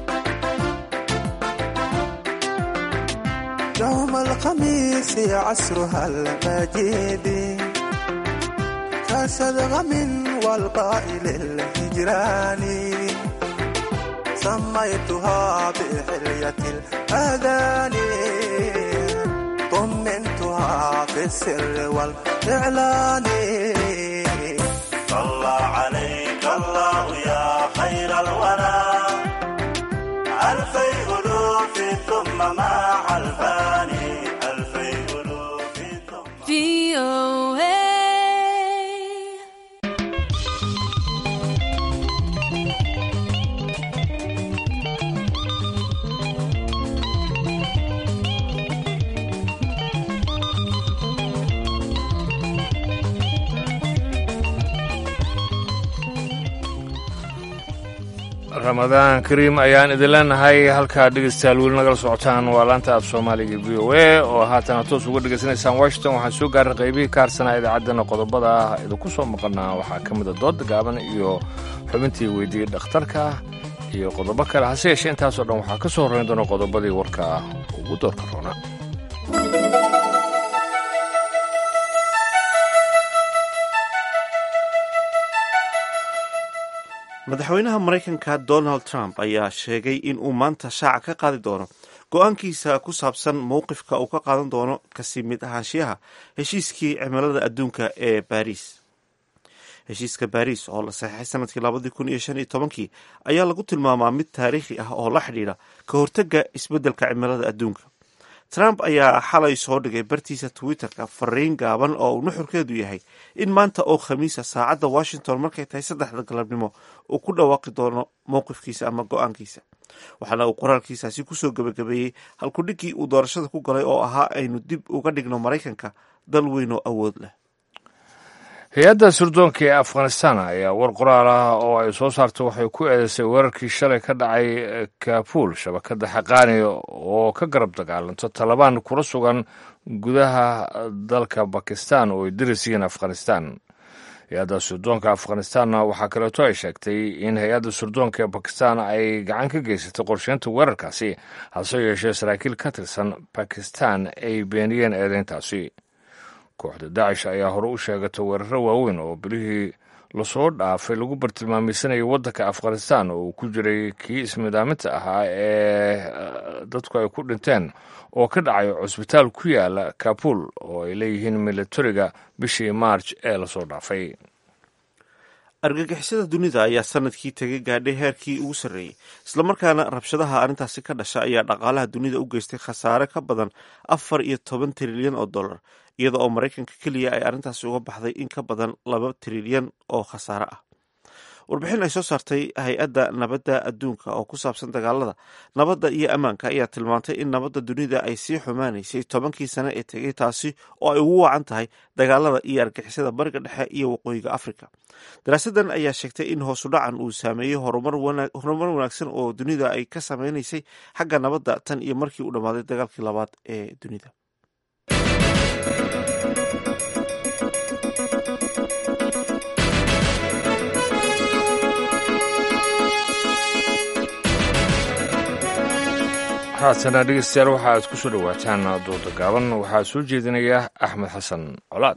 يوم الخميس عصرها المجيد كشدغم والقائل الهجران سميتها بحلية الأذان طمنتها في السر والإعلان صلى عليك الله يا خير الورى ألفي ألوف ثم مع الفاني ألفي ألوف ثم ramadaan kariim ayaan idin leenahay halkaa dhegaystayaal weli nagala socotaan waa laanta af soomaaliga v o a oo haatana toos uga dhegaysanaysaan washington waxaan soo gaaray qaybihii ka harsanaa idaacaddana qodobada ah idinku soo maqanaa waxaa ka mida dooda gaaban iyo xubintii weydiiyey dhakhtarka iyo qodobo kale hase yeeshee intaasoo dhan waxaa ka soo horrayn doona qodobadii warka ugu doorka roona madaxweynaha maraykanka donald trump ayaa sheegay in uu maanta shaaca ka qaadi doono go-aankiisa ku saabsan mowqifka uu ka qaadan doono kasii mid ahaanshiyaha heshiiskii cimilada adduunka ee baariis heshiiska baariis oo la saxeixay sanadkii labadii kun iyo shan iyo tobankii ayaa lagu tilmaamaa mid taariikhi ah oo la xidhiidha ka hortagga isbeddelka cimilada adduunka trump ayaa xalay soo dhigay bartiisa twitterka fariin gaaban oo uu nuxurkeedu yahay in maanta oo khamiisa saacadda washington markay tahay saddexda galabnimo uu ku dhawaaqi doono mowqifkiisa ama go-aankiisa waxaana uu qoraalkiisaasi kusoo gebagabeeyey halkudhigii uu doorashada ku galay oo ahaa aynu dib uga dhigno maraykanka dal weyn oo awood leh hay-adda sirdoonka ee afghanistan ayaa war qoraal ah oo ay soo saartay waxay ku eedeysay weerarkii shalay ka dhacay kabuul shabakadda xaqaani oo ka garab dagaalanto talabaan kula sugan gudaha dalka bakistan oo ay daris yihiin afghanistan hay-adda sirdoonka afghanistanna waxaa kaleeto ay sheegtay in hay-adda sirdoonka ee bakistan ay gacan ka geysatay qorsheynta weerarkaasi hase yeeshee saraakiil ka tirsan bakistan ay beeniyeen eedeyntaasi kooxda daacish ayaa hore u sheegatay weeraro waaweyn oo bilihii lasoo dhaafay lagu bartilmaameysanayay waddanka afghanistan oo uu ku jiray kii ismidaaminta ahaa ee dadku ay ku dhinteen oo ka dhacay cusbitaal ku yaala kabul oo ay leeyihiin milatariga bishii maarj ee lasoo dhaafay argagixisada dunida ayaa sanadkii tegay gaadhay heerkii ugu sarreeyey islamarkaana rabshadaha arrintaasi ka dhasha ayaa dhaqaalaha dunida u geystay khasaare ka badan afar iyo toban trilyan oo dollar iyada oo maraykanka keliya ay arrintaasi uga baxday in ka badan laba trilyan oo khasaare ah warbixin ay soo saartay hay-adda nabadda adduunka oo ku saabsan dagaalada nabadda iyo ammaanka ayaa tilmaantay in nabadda dunida ay sii xumaanaysay tobankii sane ee tegay taasi oo ay ugu wacan tahay dagaalada iyo argixisada bariga dhexe iyo waqooyiga afrika daraasadan ayaa sheegtay in hoosu dhacan uu saameeyey horumar wanaagsan oo dunida ay ka sameynaysay xagga nabadda tan iyo markii uu dhammaaday dagaalkii labaad ee dunida haatana dhegeystayaal waxa aad ku soo dhowaataan dooda gaaban waxaa soo jeedinaya axmed xasan colaad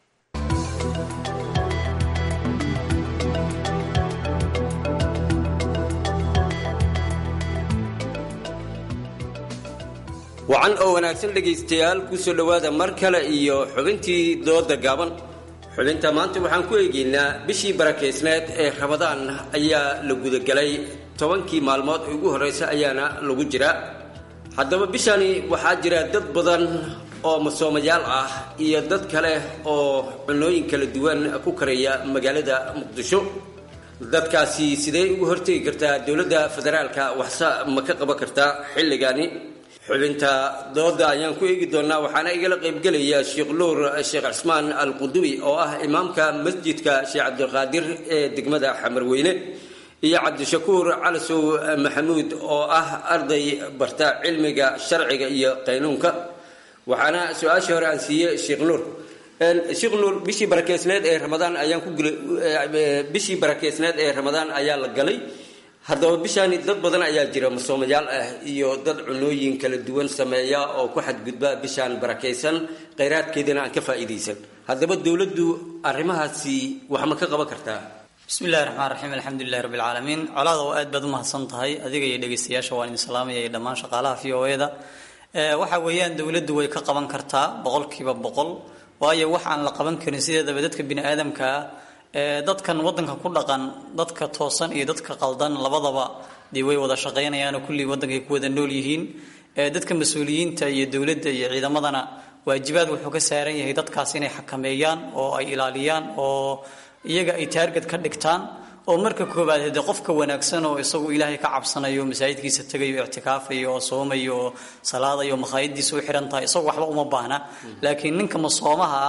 wacan oo wanaagsan dhegaystayaal ku soo dhowaada mar kale iyo xubintii dooda gaaban xubinta maanta waxaan ku eegaynaa bishii barakeysneed ee rabadaan ayaa la gudagelay tobankii maalmood ee ugu horreysa ayaana lagu jiraa haddaba bishani waxaa jira dad badan oo masoomayaal ah iyo dad kale oo cunooyin kala duwan ku karaya magaalada muqdisho dadkaasi sidee ugu hortegi kartaa dowladda federaalka waxse ma ka qaban kartaa xilligani xubinta dooda ayaan ku eegi doonaa waxaana igala qaybgelaya sheekh nuur sheekh cismaan al qudubi oo ah imaamka masjidka sheekh cabdilqaadir ee degmada xamarweyne iyo cabdishakuur calasow maxamuud oo ah arday barta cilmiga sharciga iyo qaynuunka waxaana su-aashii hore aan siiyey sheekh nuur sheekh nuur bishii barakeysneed ee ramadaan ayaan ku bishii barakeysneed ee ramadaan ayaa la galay haddaba bishaani dad badan ayaa jira masoomayaal ah iyo dad cunooyin kala duwan sameeya oo ku xadgudba bishaan barakaysan khayraadkeedana aan ka faa'iidaysan haddaba dowladdu arrimahaasi wax ma ka qaban kartaa bismillahi raxmaan raxiim alxamdulilahi rabbi alcaalamiin colaada oo aad baad u mahadsan tahay adiga iyo dhegeystayaasha waan idin salaamaya iyo dhammaan shaqaalaha v o eda waxa weeyaan dowladdu way ka qaban kartaa boqolkiiba boqol waayo wax aan la qaban karin sideedaba dadka bini aadamka ah dadkan wadanka ku dhaqan dadka toosan iyo dadka qaldan labadaba dee way wada shaqaynayaanoo kullii waddankay ku wada nool yihiin dadka mas-uuliyiinta iyo dowladda iyo ciidamadana waajibaad wuxuu ka saaran yahay dadkaas inay xakameeyaan oo ay ilaaliyaan oo iyaga ay taarget ka dhigtaan oo marka koobaad hadee qofka wanaagsan oo isagu ilaahay ka cabsanayo masaajidkiisa tegayo ictikaafayo oo soomayo oo salaadayo makhaayadiisa u xihan tahay isagu waxba uma baahna laakiin ninka masoomaha ah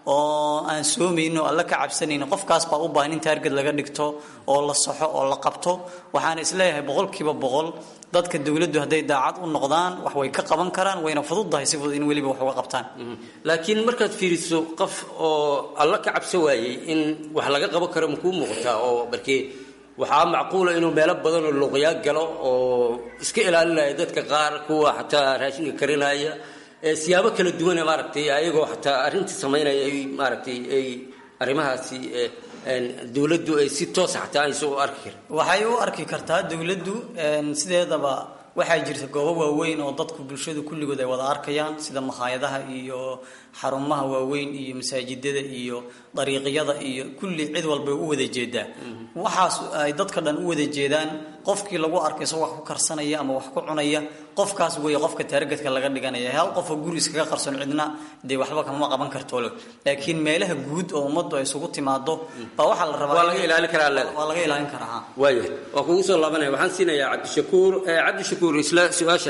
oo aan soomayno alla ka cabsanayno qofkaas baa u baahan in taarged laga dhigto oo la saxo oo la qabto waxaan isleeyahay boqolkiiba boqol dadka dowladdu hadday daacad u noqdaan wax way ka qaban karaan wayna fududdahay si fudud in weliba wax uga qabtaan laakiin markaad fiiriso qof oo alla ka cabso waayey in wax laga qaban karo makuu muuqataa oo markii waxaa macquula inuu meelo badan oo luqyaa galo oo iska ilaalinaya dadka qaar kuwa xataa raashinka karinaya siyaabo kala duwana maaragtay ayagoo xataa arrintii samaynaya ay maaragtay ay arrimahaasi dowladdu ay si toosa xataa aysan u arki karin waxay u arki kartaa dowladdu sideedaba waxaa jirta goobo waaweyn oo dadku bulshadu kulligood ay wada arkayaan sida makhaayadaha iyo xarumaha waaweyn iyo masaajidada iyo dariiqyada iyo kulli cid walbay u wada jeedaa waxaas ay dadka dhan u wada jeedaan qofkii lagu arkay isagoo wax ku karsanaya ama wax ku cunaya qofkaas weeye qofka taargetka laga dhiganaya hal qof oo guri iskaga qarson cidna dee waxba kama qaban karto laakiin meelaha guud oo ummaddu ay isugu timaado baa waxaa la rabaa waa laga ilaalin karaa leeda waa laga ilaalin karaa ha waaya waa kugu soo laabanaya waxaan siinayaa cabdishakuur cabdishakuur isla su-aasha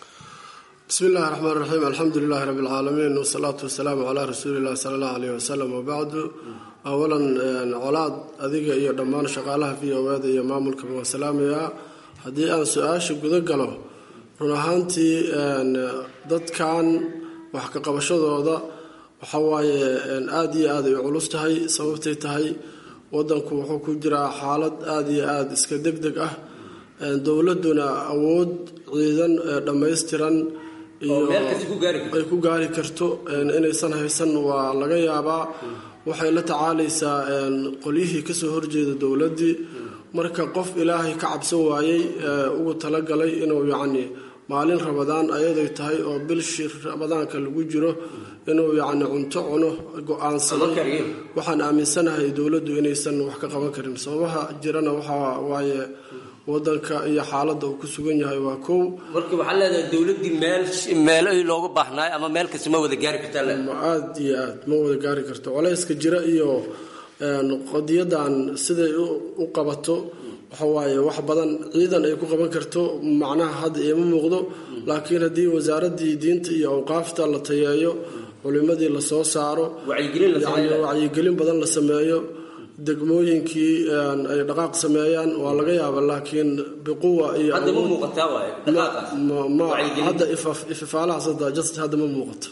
bismi illahi raxmaan raxiim alxamdu lilahi rabbi alcaalamiin wasalaatu wasalaamu calaa rasuuli illahi sala allahu aleyh wasalam wabacdu awalan colaad adiga iyo dhammaan shaqaalaha v o eda iyo maamulkaba waa salaamayaa haddii aan su-aasha guda galo run ahaantii dadkan wax ka qabashadooda waxa waaye aada iyo aad ay u culus tahay sababtay tahay wadanku wuxuu ku jiraa xaalad aada iyo aada iska deg deg ah dowladuna awood ciidan dhammaystiran iyo ay ku gaari karto inaysan haysan waa laga yaabaa waxay la tacaalaysaa qolyihii kasoo horjeeda dowladdii marka qof ilaahay ka cabsan waayey ugu talagalay inuu yacni maalin rabadaan ayaday tahay oo bilshi ramadaanka lagu jiro inuu yacni cunto cuno go-aansaday waxaan aaminsanahay dowladdu inaysan wax ka qaban karin sababaha jirana waxaa waaye wadanka iyo xaaladda uu ku sugan yahay waa kow marka waxaa leedahay dowladdii meel meelo looga baahnaay ama meel kasta ma wada gaari kartaa aada iyo aad ma wada gaari karto colayska jira iyo qadiyadan siday u qabato waxa waaye wax badan ciidan ay ku qaban karto macnaha hadda iima muuqdo laakiin haddii wasaaraddii diinta iyo awqaafta la tayeeyo culimadii lasoo saaro wacyigelin badan la sameeyo degmooyinkii ay dhaqaaq sameeyaan waa laga yaaba laakiin biquwa iyo hadda ifafaalahaas hadda ma muuqato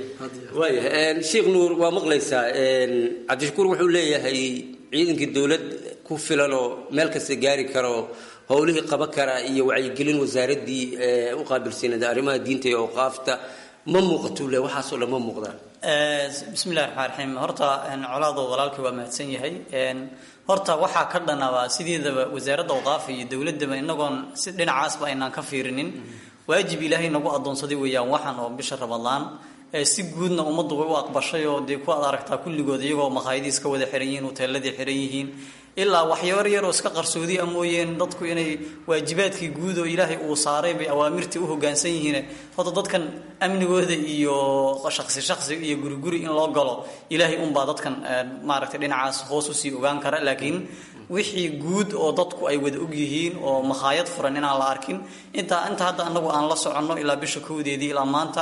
waaya sheekh nuur waa maqlaysaa cabdishakuur wuxuu leeyahay ciidankii dowlad ku filan oo meel kasta gaari karo howlihii qaban karaa iyo wacyigelin wasaaraddii u qaabilsanada arrimaha diinta iyo awqaafta ma muuqato le waxaasoo dhan ma muuqdaan bismillahi raxmaan raxiim horta colaadoo walaalkii waa mahadsan yahay horta waxaa ka dhanaba sideedaba wasaaradda awqaafa iyo dowladdaba inagoon si dhinacaasba aynaan ka fiirinin waajib ilaahay nagu addoonsaday weeyaan waxan oo bisha ramadaan si guudna ummaddu way u aqbashay oo dee ku ad aragtaa kulligood iyagoo makhaayadii iska wada xiran yihiin hoteeladii xiran yihiin ilaa waxyabar yaroo iska qarsoodi a mooyeen dadku inay waajibaadkii guud oo ilaahay uu saaray bay awaamirtii u hoggaansan yihiin horta dadkan amnigooda iyo shaqsi shaqsi iyo guriguri in loo galo ilaahay unbaa dadkan maaragtay dhinacaas hoos usii ogaan kara laakiin wixii guud oo dadku ay wada og yihiin oo makhaayad furan inaan la arkin intaa inta hadda anagu aan la soconno ilaa bisha kowdeedii ilaa maanta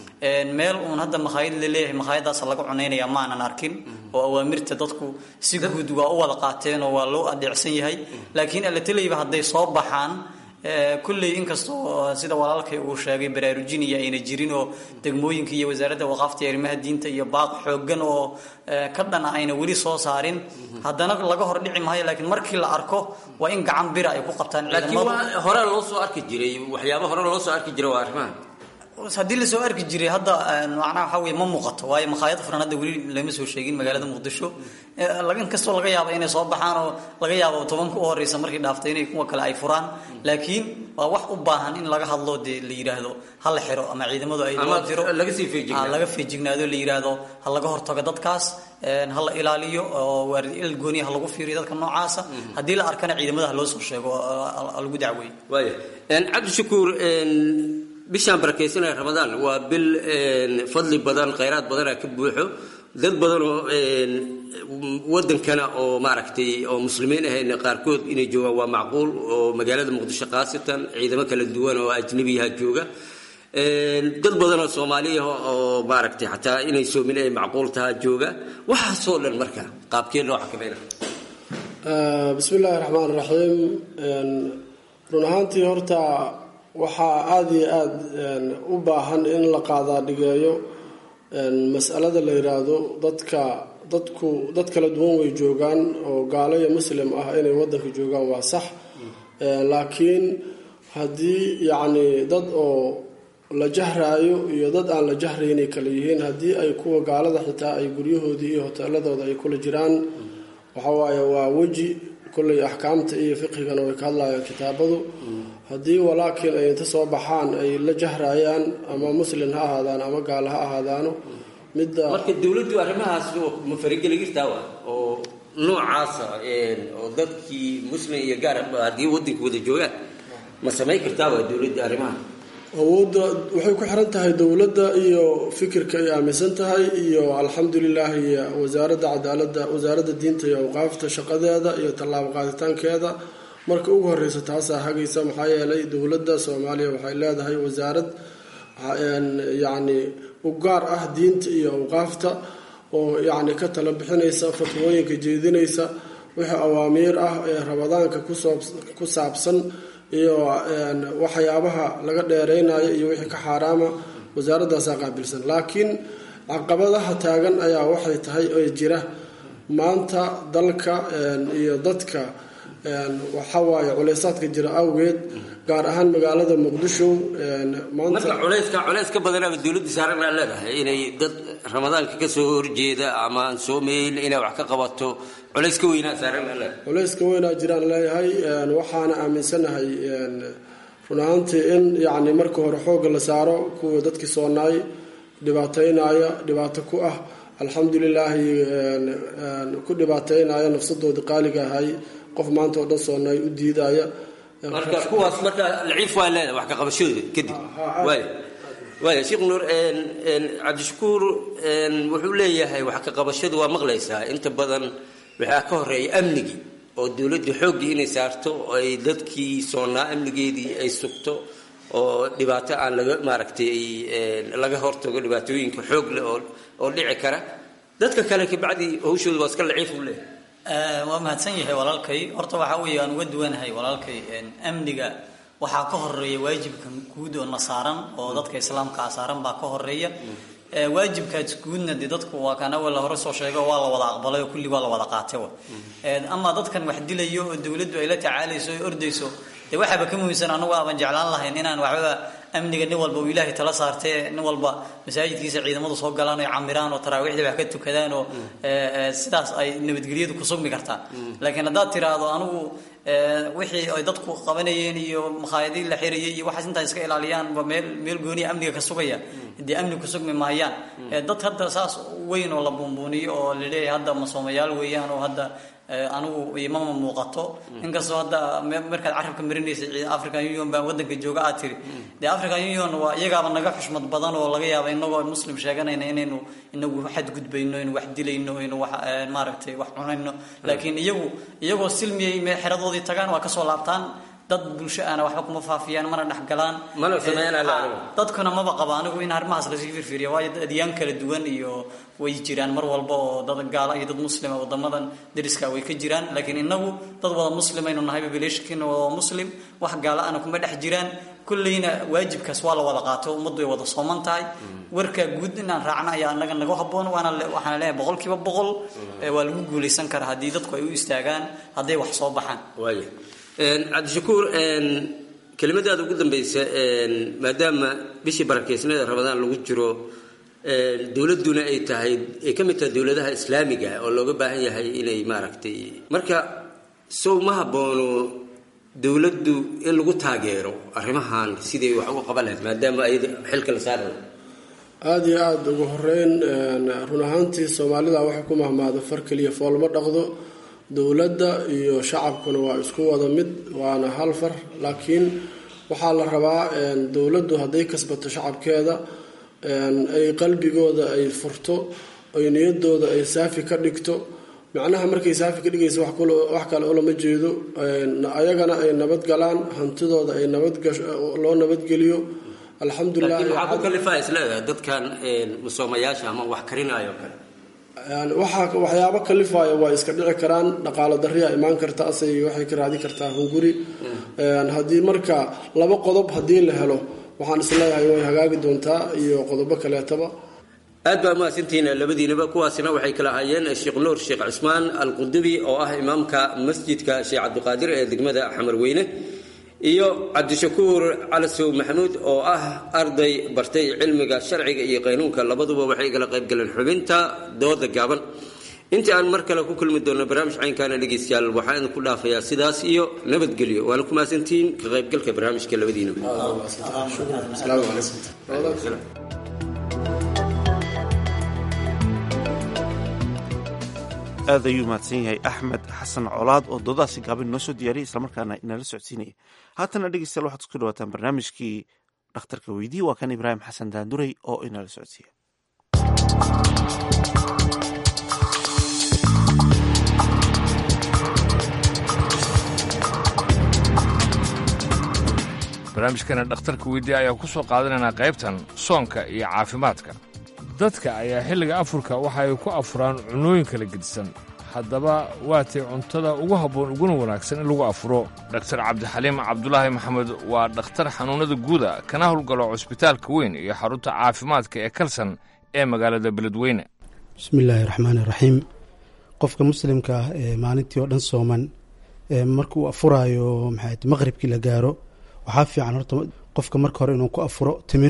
meel uun hadda makhaayad la leeyahay makhaayadaas laga cunaynaya maanan arkin oo awaamirta dadku si guud waa u wada qaateen oo waa loo adeecsan yahay laakiin alateleyba hadday soo baxaan kulley inkastoo sida walaalkay uu sheegay baraarujiniya ayna jirin oo degmooyinka iyo wasaaradda waqaafta iyo arrimaha diinta iyo baaq xooggan oo ka dhana ayna weli soo saarin haddana laga hor dhici maayo laakiin markii la arko waa in gacan bira ay ku qabtaan laakiin waa hore loo soo arki jiray waxyaaba hore loo soo arki jiray waa arrimaha haddii lasoo arki jiray hadda macnaha waxaa weye ma muuqato waayo makhaayad furan hadda weli lama soo sheegin magaalada muqdisho in kastoo laga yaabo inay soo baxaan oo laga yaabo tobanka u horeysa markii dhaaftay inay kuwa kale ay furaan laakiin waa wax u baahan in laga hadlo dee la yidhaahdo ha la xiro ama ciidamadu ay loo diro laga feejignaado la yidhaahdo ha laga hortago dadkaas ha la ilaaliyo oo il gooniya ha lagu fiiriyo dadka noocaasa haddii la arkana ciidamada ha loo soo sheego lagu dacweeyo waaya cabdishakuur bishaan barakaysanaya ramadaan waa bil fadli badan khayraad badana ka buuxo dad badan oo wadankana oo maaragtay oo muslimiin ahayn qaarkood inay joogaan waa macquul oo magaalada muqdisho khaasatan ciidamo kala duwan oo ajnabiyaha jooga dad badan oo soomaaliya oo maaragtay xataa inay soomin ay macquul tahaa jooga waxaasoo dhan marka qaabkee loo xakamayna bismi illaahi raxmaan raxiim run ahaantii horta waxaa aada iyo aada u baahan in la qaadaa dhigeeyo masalada la yiraahdo dadka dadku dad kala duwan way joogaan oo gaalo iyo muslim ah inay wadanka joogaan waa sax laakiin haddii yacni dad oo la jahraayo iyo dad aan la jahraynay kala yihiin haddii ay kuwa gaalada xitaa ay guryahoodii iyo hoteeladooda ay kula jiraan waxawaaye waa weji kolley axkaamta iyo fiqhigana way ka hadlayaan kitaabadu haddii walaakiin ay inta soo baxaan ay la jahraayaan ama muslin ha ahaadaan ama gaalo ha ahaadaano midda marka dowladdu arrimahaas ma farigeli kartaa wa oo noocaasa oo dadkii muslim iyo gaar haddii wadanka wada joogaan ma samayn kartaa wa dowladda arrimaha awoodda waxay ku xiran tahay dowladda iyo fikirka ay aaminsan tahay iyo alxamdulilaahi wasaaradda cadaaladda wasaaradda diinta iyo awqaafta shaqadeeda iyo tallaabo qaaditaankeeda marka ugu horeysa taasaa hagaysa maxaa yeelay dowladda soomaaliya waxay leedahay wasaarad yacni u gaar ah diinta iyo awqaafta oo yacni ka tala bixinaysa fatwooyinka jeedinaysa wixii awaamiir ah ee rabadaanka ku saabsan iyo waxyaabaha laga dheereynayo iyo wixii ka xaaraama wasaaradaasaa qaabilsan laakiin caqabadaha taagan ayaa waxay tahay oo jira maanta dalka iyo dadka waxawaaye culeysaadka jira awgeed gaar ahaan magaalada muqdisho marka culeyska culeys ka badanaaba dowladda saaran aa leedahay inay dad ramadaanka ka soo horjeeda ama aan soomayn inay wax ka qabato culeys ka weynaa saaran aa leedahay culeys ka weynaa jiraan leeyahay waxaana aaminsanahay run ahaantii in yacni marka hore xoogga la saaro kuwa dadkii soonaay dhibaataynaya dhibaato ku ah alxamdulilaahi ku dhibaataynaya nafsadoodii qaaliga ahay qof maanta oo dhan soonaay u diidaya marka kuwaas marka laciif waa leedahay wax ka qabashadooda kadib waaya waaya sheekh nuur cabdishakuur wuxuu leeyahay wax ka qabashadu waa maqlaysaa inta badan waxaa ka horeeya amnigii oo dowladda xooggii inay saarto ay dadkii soonaa amnigeedii ay sugto oo dhibaato aan laga maaragtay laga hortago dhibaatooyinka xoog leh oo oo dhici kara dadka kale kabacdi hawshooda waa iska laciif u leeyahay waa mahadsan yahay walaalkay horta waxaa weeye aan uga duwanahay walaalkay amniga waxaa ka horeeya waajibka guud oo na saaran oo dadka islaamkaa saaran baa ka horeeya waajibkaas guudna dee dadku waa kan awal hore soo sheego waa la wada aqbalay oo kulli waa la wada qaatay wa ama dadkan wax dilayo oo dowladdu ay la tacaalayso oo ordayso dee waxaaba ka muhiimsan anagu aaban jeclaan lahayn inaan waxbaba amniga nin walba uu ilaahay tala saartee nin walba masaajidkiisa ciidamadu soo galaan oo camiraan oo taraawiixda wax ka tukadaan oo sidaas ay nabadgelyadu ku sugmi kartaa laakiin haddaad tiraahdo anigu wixii ay dadku qabanayeen iyo makhaayadii la xirayay iyo waxaas intaa iska ilaaliyaanba meel meel gooniya amniga ka sugaya dee amni ku sugmi maayaan dad hadda saas weyn oo la buunbuuniyo oo laleeyahay hadda masoomayaal weeyaan oo hadda anigu imama muuqato inkastoo hadda markaad carabka marinaysa african union baa wadanka jooga aad tiri dee african union waa iyagaaba naga xushmad badan oo laga yaaba inagoo muslim sheeganayna inaynu inagu xadgudbayno inu wax dilayno inu wax maaragtay wax cunayno laakiin iyagu iyagoo silmiyay me xeradoodii tagaan waa kasoo laabtaan dad bulsho aana waxba kuma faafiyaan mana dhexgalaan dadkuna maba qaba anigu in arrimahaas lasii firfiriya waayo adyaan kala duwan iyo way jiraan mar walba oo dad gaala iyo dad muslima wadamadan dariska way ka jiraan laakiin inagu dad wada muslimaynu nahay populationkiina waa muslim wax gaala ana kuma dhex jiraan kulleyna waajibkaas waa la wada qaato ummaddu way wada sooman tahay warka guud inaan raacna ayaa anaga naga haboon waana waxaan leeyahay boqolkiiba boqol waa lagu guulaysan karaa haddii dadku ay u istaagaan hadday wax soo baxaan waaya cabdishakuur kelimadaada ugu dambeysa maadaama bishii barakeysnada ramadaan lagu jiro dowladduna ay tahay ay ka mid tahay dowladaha islaamiga oo looga baahan yahay inay maaragtay marka sow ma haboono dowladdu in lagu taageero arrimahan siday wax uga qaban lahayd maadaama ay xilka la saarayo aada iyo aada ugu horeyn run ahaantii soomaalida waxay ku mahmaado far keliya foolma dhaqdo dowladda iyo shacabkuna waa isku wada mid waana hal far laakiin waxaa la rabaa dowladdu hadday kasbato shacabkeeda ay qalbigooda ay furto ay niyadooda ay saafi ka dhigto macnaha markay saafi ka dhigaysa wax kale ulama jeedo ayagana ay nabadgalaan hantidooda ay nabadloo nabadgeliyo alxamdulilah laakiin waxaa ku kalifaa isleedahay dadkan musoomayaasha ama wax karinaayo kale yani waxaa waxyaabo kalifaya waa iska dhici karaan dhaqaalo dariya imaan karta asay waxay ka raadin kartaa hunguri haddii marka laba qodob haddii la helo waxaan isleeyahay way hagaagi doontaa iyo qodobo kaleetaba aad baa mahadsantihiin labadiinaba kuwaasina waxay kala ahaayeen sheekh nuur sheekh cismaan alqudubi oo ah imaamka masjidka sheekh cabdiqaadir ee degmada xamarweyne iyo cabdishakuur calasow maxamuud oo ah arday bartay cilmiga sharciga iyo qaynuunka labaduba waxay kala qaybgaleen xubinta dooda gaaban intii aan mar kale ku kulmi doonno barnaamij caynkaana dhegaystayaal waxaan ku dhaafayaa sidaas iyo nabadgelyo waana ku mahadsantihiin ka qaybgalka barnaamijka labadiinaba aad ayuu mahadsan yahay axmed xasan colaad oo doodaasi gaabin noo soo diyaariyay islamarkaana inala socodsiinaya haatana dhegeystayaal waxaad isku dhawaataan barnaamijkii dhakhtarka weydii waa kan ibraahim xasan daanduray oo inala socodsiiya barnaamijkana dhakhtarka weydii ayaa ku soo qaadanaynaa qaybtan soonka iyo caafimaadka dadka ayaa xilliga afurka waxa ay ku afuraan cunnooyin kala gedisan haddaba waatay cuntada ugu habboon uguna wanaagsan in lagu afuro dhaktar cabdixaliim cabdulaahi maxamed waa dhakhtar xanuunnada guuda kana howlgalo cusbitaalka weyn iyo xarunta caafimaadka ee kalsan ee magaalada beledweyne bismillaahi raxmaani raxiim qofka muslimka ah ee maalintii oo dhan sooman markuu afuraayo maxaat maqribkii la gaaro waxaa fiican horta qofka marka hore inuu ku afuro timir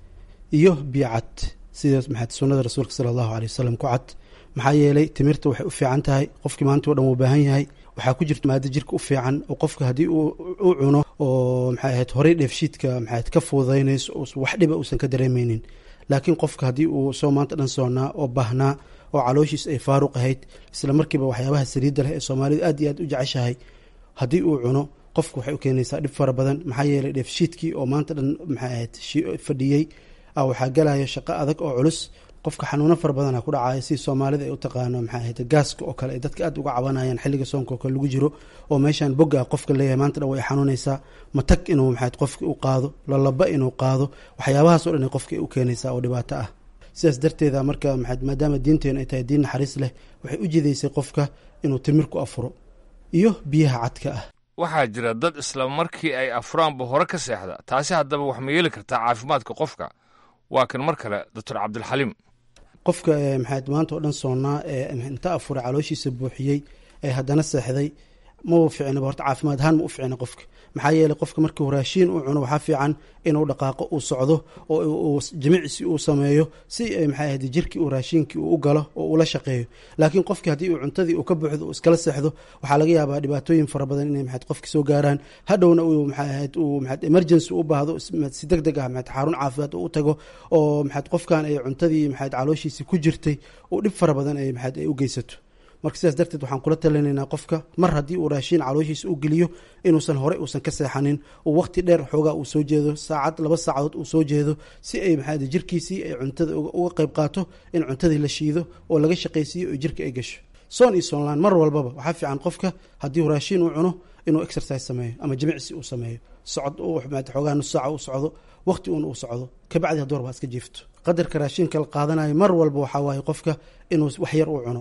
iyo biyo cad sida maxaad sunnada rasuulka sala allahu aley wasalam ku cad maxaa yeelay timirta waxay u fiican tahay qofkii maalintii o dhan wuu baahan yahay waxaa ku jirta maado jirka u fiican oo qofka haddii u cuno oo maxay ahayd horey dheefshiidka maxaad ka fuudaynayso wax dhiba uusan ka dareemeynin laakiin qofka haddii uu soo maanta dhan soonnaa oo baahnaa oo calooshiis ay faaruq ahayd isla markiiba waxyaabaha saliidda leh ee soomaalidu aad iyo aad u jeceshahay haddii uu cuno qofku waxay u keenaysaa dhib fara badan maxaa yeelay dheefshiidkii oo maanta dhan maxay ahayd fadhiyey waxaa galaya shaqo adag oo culus qofka xanuuno fara badana ku dhacaya si soomaalida ay u taqaano maxaa ahayd gaaska oo kale ay dadka aad uga cabanayaan xilliga soonka oo kale lagu jiro oo meeshaan bogga qofka leeyahay maanta dhan way xanuunaysaa matag inuu maxayd qofki u qaado lalaba inuu qaado waxyaabahaas o dhan qofka u keenaysaa oo dhibaato ah sidaas darteeda marka maxayd maadaama diinteenu ay tahay diin naxariis leh waxay u jidaysay qofka inuu timir ku afuro iyo biyaha cadka ah waxaa jira dad isla markii ay afuraanba hore ka seexda taasi haddaba wax ma yeeli kartaa caafimaadka qofka waa kan mar kale doctor cabdilxaliim qofka maxaad maanta oo dhan soonnaa ee inta afuray calooshiisa buuxiyey ee haddana seexday mau ficnaba horta caafimaad ahaan ma u ficna qofka maxaa yeeley qofka markuu raashiin uu cuno waxaa fiican inuu dhaqaaqo uu socdo oo uu jimicsi uu sameeyo si maxay ahayd jirkii uu raashiinkii uu u galo oo ula shaqeeyo laakiin qofkii haddii uu cuntadii uu ka buuxdo uu iskala seexdo waxaa laga yaabaa dhibaatooyin fara badan inay maxayd qofki soo gaaraan hadhowna uu maxay ahayd uu maxayd emergency u baahdo si deg deg ah maxayd xarun caafimaad uu u tago oo maxayd qofkan ay cuntadii maxayd calooshiisii ku jirtay uu dhib fara badan ay maxayd ay u geysato marka sidaas darteed waxaan kula talinaynaa qofka mar haddii uu raashiin calooshiisa u geliyo inuusan horey uusan ka seexanin uu waqti dheer xoogaa uu soo jeedo saacad laba saacadood uu soo jeedo si ay maxaa jirkiisii ay cuntada uga qayb qaato in cuntadii la shiido oo laga shaqaysiiyo oo jirka ay gasho soon iyo soonlaan mar walbaba waxaa fiican qofka haddii uu raashiin uu cuno inuu exercise sameeyo ama jimicsi uu sameeyo socod xoogaa nus saaca uu socdo waqti uun uu socdo kabacdi hadduu rabaa iska jiifto qadarka raashiinka la qaadanayo mar walba waxaa waaye qofka inuu wax yar uu cuno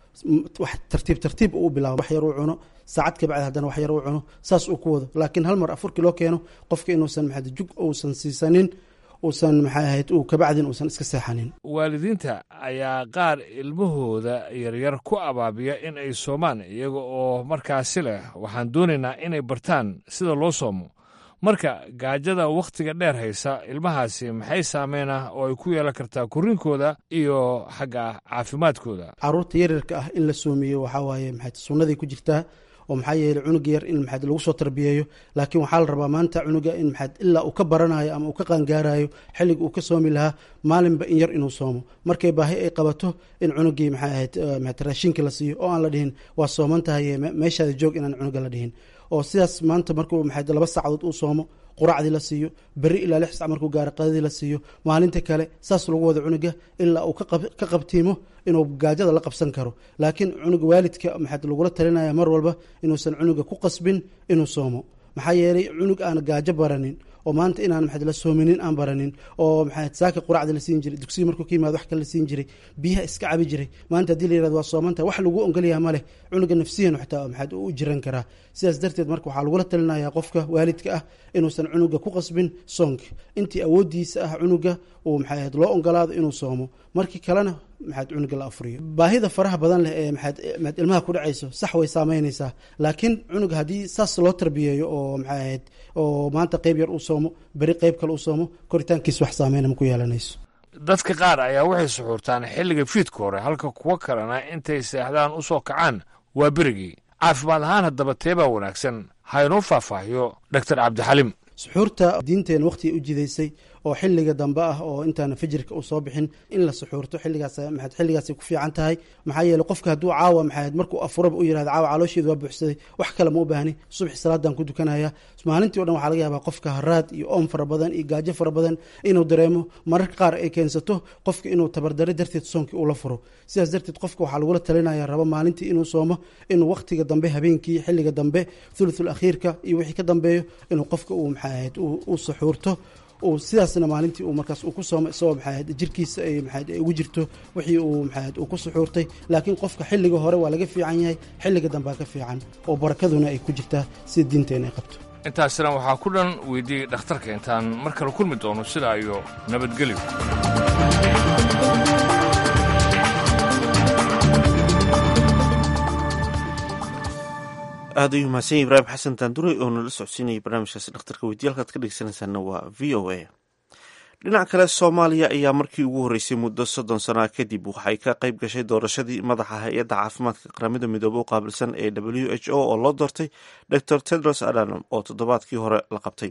wax tartiib tartiib uu bilaabo wax yar uu cuno saacad kabacdi haddana wax yar uu cuno saas uu ku wado laakiin hal mar afurkii loo keeno qofka inuusan maxaa jug uusan siisanin uusan maxay ahayd uu kabacdin uusan iska seexanin waalidiinta ayaa qaar ilmahooda yaryar ku abaabiya in ay soomaan iyaga oo markaasi leh waxaan doonaynaa inay bartaan sida loo soomo marka gaajada wakhtiga dheer haysa ilmahaasi maxay saameyn ah oo ay ku yeelan kartaa korriinkooda iyo xagga caafimaadkooda caruurta yaryarka ah in la soomiyo waxaa waaye maxayd sunnaday ku jirtaa oo maxaa yeeley cunuga yar in maxayd lagu soo tarbiyeeyo laakiin waxaa la rabaa maanta cunuga in maxayd ilaa uu ka baranayo ama uu ka qaangaarayo xilliga uu ka soomi lahaa maalinba in yar inuu soomo markay baahi ay qabato in cunugii maxay ahayd maxayd raashinka la siiyo oo aan la dhihin waa sooman tahay meeshaada joog inaan cunuga la dhihin oo sidaas maanta markuu maxayd laba saacadood uu soomo quraacdii la siiyo berri ilaa lix sac markuu gaaro qadadii la siiyo maalinta kale saas lagu wado cunuga ilaa uu ka qabtiimo inuu gaajada la qabsan karo laakiin cunuga waalidka maxaad lagula talinaya mar walba inuusan cunuga ku qasbin inuu soomo maxaa yeelay cunug aan gaajo baranin oo maanta inaan maxaad la soominin aan baranin oo maxaad saaka quraacda la siin jiray dugsiga markuu ka yimaado wax kale la siin jiray biyaha iska cabi jiray maanta haddii la yirahdo waa soomanta wax lagu ongolyaha ma leh cunuga nafsiyan xataa maxaad u jiran karaa sidaas darteed marka waxaa lagula talinayaa qofka waalidka ah inuusan cunuga ku qasbin soonka intii awoodiisa ah cunuga uu maxaad loo ogolaado inuu soomo markii kalena maxaad cunuga la afuriyo baahida faraha badan leh ee maxaad maxaad ilmaha ku dhacayso sax way saameynaysaa laakiin cunuga haddii saas loo tarbiyeeyo oo maxaad oo maanta qeyb yar uu soomo beri qeyb kale uu soomo koritaankiis wax saameyna ma ku yeelanayso dadka qaar ayaa waxay suxuurtaan xilliga fiidka hore halka kuwo kalena intay seexdaan u soo kacaan waa berigii caafimaad ahaan haddaba teebaa wanaagsan ha inoo faahfaahiyo doctor cabdixalim suxuurta diinteena waqtiga u jidaysay oo xilliga dambe ah oo intaana fajirka uu soo bixin in la suxuurto xilligaas maxaad xilligaasay ku fiican tahay maxaa yeeley qofka hadduu caawa maxaad markuu afuraba u yirahdo caawa caloosheedu waa buuxsaday wax kale ma u baahni subaxi salaadan ku dukanaya maalintii o dhan waxaa laga yaabaa qofka haraad iyo oom fara badan iyo gaajo fara badan inuu dareemo mararka qaar ay keensato qofka inuu tabardare darteed soonkii ula furo sidaas darteed qofka waxaa lagula talinaya raba maalintii inuu soomo inuu waqtiga dambe habeenkii xilliga dambe thuluthul akhiirka iyo wixii ka dambeeyo inuu qofka uu maxaad u suxuurto uu sidaasna maalintii uu markaas uu ku soomo isagoo maxaad jirkiisa ay maxaad ay ugu jirto wixii uu maxaad uu ku suxuurtay laakiin qofka xilliga hore waa laga fiican yahay xilliga dambaa ka fiican oo barakaduna ay ku jirtaa sida diinteena ay qabto intaasina waxaa ku dhan weydiiyey dhakhtarka intaan mar kale kulmi doono sidaa iyo nabadgelyo aad ayuu mahadsan yahy ibraahim xasan taandure oo nala socodsiinayay barnaamijkaasi dhakhtarka weydiye halkaad ka dhegeysanaysaana waa v o a dhinac kale soomaaliya ayaa markii ugu horreysay muddo soddon sana kadib waxay ka qayb gashay doorashadii madaxa hay-adda caafimaadka qaramada midoobe u qaabilsan ee w h o oo loo doortay dor tedros adanom oo toddobaadkii hore la qabtay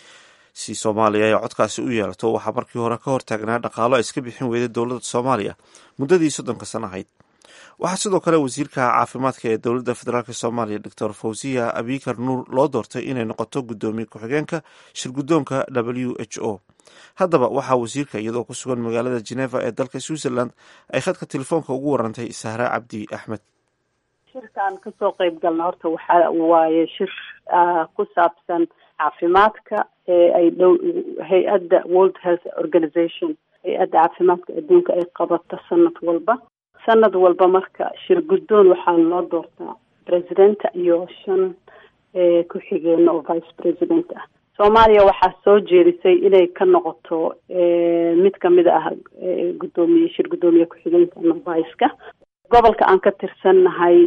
si soomaaliya ay codkaasi u yeelato waxaa markii hore ka hortaagnaa dhaqaalo ay iska bixin weyday dowladda soomaaliya muddadii soddonka sana ahayd waxaa sidoo kale wasiirka caafimaadka ee dowladda federaalk soomaaliya doctor fawziya abikar nuur loo doortay inay noqoto guddoomiye ku-xigeenka shirguddoonka w h o haddaba waxaa wasiirka iyadoo ku sugan magaalada geneva ee dalka switzerland ay khadka telefoonka ugu warantay sahra cabdi axmed shirkaan kasoo qeyb galna horta waxa waaye shir ku saabsan caafimaadka ee ay dhow hay-adda world health organization hay-adda caafimaadka adduunka ay qabato sanad walba sanad walba marka shir guddoon waxaa loo doortaa presidenta iyo shan ku-xigeenno oo vice president ah soomaaliya waxaa soo jeedisay inay ka noqoto mid kamid ah guddoomiye shir guddoomiye ku-xigeenka nobaiska gobolka aan ka tirsannahay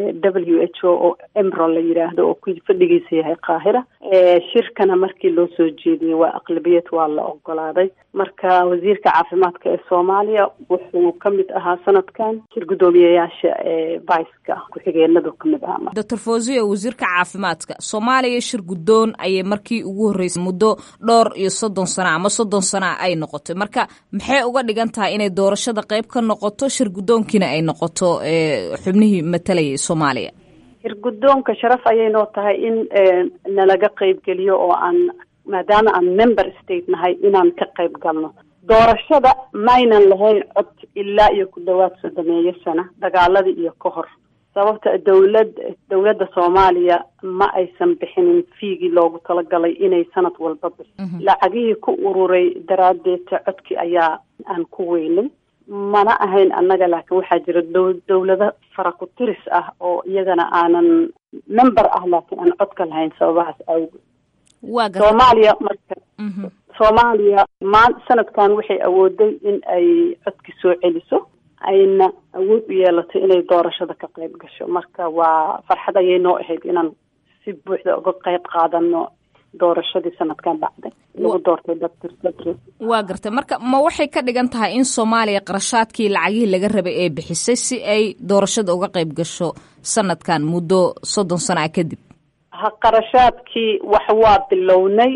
w h o oo emro la yidhaahdo oo ku fadhigiisa yahay qaahira shirkana markii loo soo jeediyey waa aqlabiyad waa la ogolaaday marka wasiirka caafimaadka ee soomaaliya wuxuu ka mid ahaa sanadkan shir guddoomiyeyaasha viceka ku-xigeenadu kamid ahaa doctor fawziya wasiirka caafimaadka soomaaliya shir guddoon ayay markii ugu horreysay muddo dhowr iyo soddon sana ama soddon sana ay noqotay marka maxay uga dhigan tahay inay doorashada qeyb ka noqoto shir guddoonkiina ay noqoto xubnihii matalayay soomaaliya shir guddoonka sharaf ayay noo tahay in nalaga qeybgeliyo oo aan maadaama aan member state nahay inaan ka qayb galno doorashada maynan lahayn cod ilaa iyo ku dhawaad soddomeeyo sana dagaaladii iyo ka hor sababta dowlad dowladda soomaaliya ma aysan bixinin fiigii loogu talagalay inay sanad walba bixi lacagihii ku ururay daraaddeedta codki ayaa aan ku weynay mana ahayn annaga laakiin waxaa jira dow dowlado fara ku tiris ah oo iyagana aanan member ah laakiin aan codka lahayn sababahaas awgeed soomaaliya marka soomaaliya maan sanadkan waxay awooday in ay codki soo celiso ayna awood u yeelato inay doorashada ka qayb gasho marka waa farxad ayay noo ahayd inaan si buuxda uga qayb qaadano doorashadii sanadkan dhacday lagu doortay doctor tedros waa gartay marka ma waxay ka dhigan tahay in soomaaliya qarashaadkii lacagihii laga rabay ee bixisay si ay doorashada uga qayb gasho sanadkan muddo soddon sana kadib ha qarashaadkii wax waa bilownay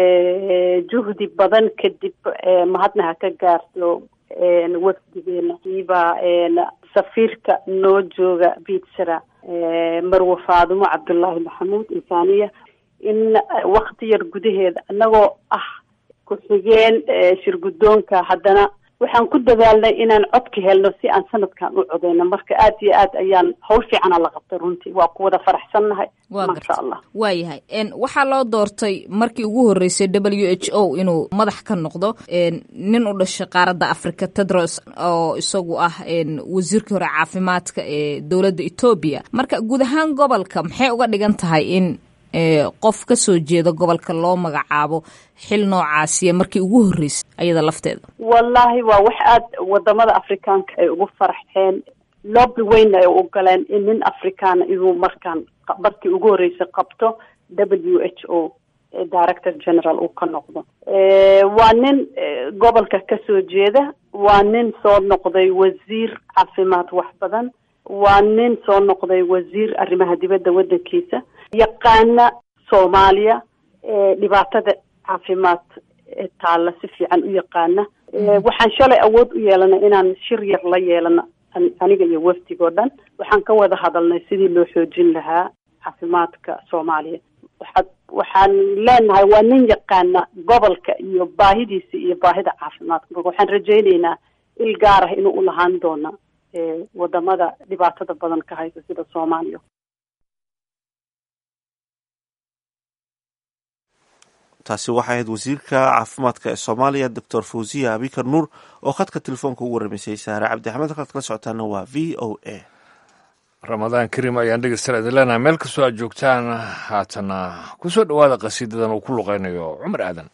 juhdi badan kadib mahadna ha ka gaarto wafdigeena iba safiirka noo jooga bitsara marwe faadumo cabdullaahi maxamuud insaaniya in wakti yar gudaheeda annagoo ah ku-xigeen shir guddoonka haddana waxaan ku dadaalnay inaan codka helno si aan sanadkan u codeyno marka aad iyo aad ayaan hawl fiicana la qabtay runtii waa ku wada faraxsannahay waa maasha garta allah waayahay n waxaa loo doortay markii ugu horreysay w h o inuu madax ka noqdo n nin u dhashay qaaradda africa tedros oo isagu ah n wasiirkii hore caafimaadka ee dowladda etoobiya marka guud ahaan gobolka maxay uga dhigan tahay in e qof ka soo jeeda gobolka loo magacaabo xil noocaasiya markii ugu horreysay ayada lafteeda wallaahi waa wax aad wadamada afrikaanka ay ugu faraxeen lobby weyn ay u galeen in nin afrikaana inuu markaan markii ugu horreysay qabto w h o ee director general uu ka noqdo waa nin eh, gobolka ka soo jeeda waa nin soo noqday wasiir caafimaad wax badan waa nin soo noqday wasiir arrimaha dibadda waddankiisa yaqaana soomaaliya ee dhibaatada caafimaad ee taalla si fiican u yaqaana Eh, waxaan shalay awood u yeelanay inaan shir yar la yeelano an- aniga iyo wafdigoo dhan waxaan ka wada hadalnay sidii loo xoojin lahaa caafimaadka soomaaliya waxaad waxaan leenahay waa nin yaqaana gobolka iyo baahidiisa iyo baahida caafimaadka marka waxaan rajayneynaa il gaar ah inuu u lahaan doono eh, wadamada dhibaatada badan ka haysa sida soomaaliya taasi waxay ahayd wasiirka caafimaadka ee soomaaliya doctor fawziya abikar nuur oo khadka telefoonka ugu waramaysay saare cabdi axmed halkaad kala socotaana waa v o a ramadaan kariim ayaan dhegeystayaal idin leenahay meel kastoo aad joogtaan haatana ku soo dhowaada qasiidadan uu ku luqaynayo cumar aadan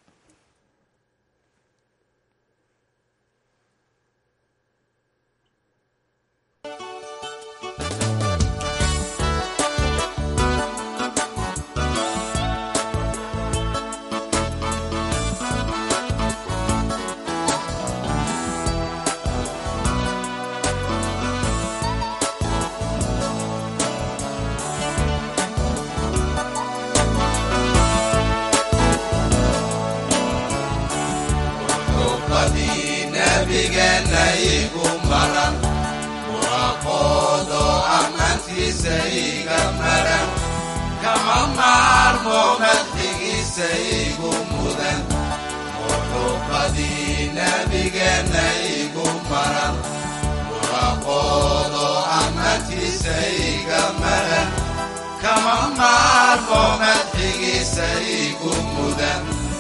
xubbadii nabigeenna igu maran muraqoodo ammaantiisa iga maran kama maarmo madxigiisa igu mudan muxubbadii nabigeenna igu maran muraqoodo ammaantiisa iga maran kama maarmo madxigiisa igu mudan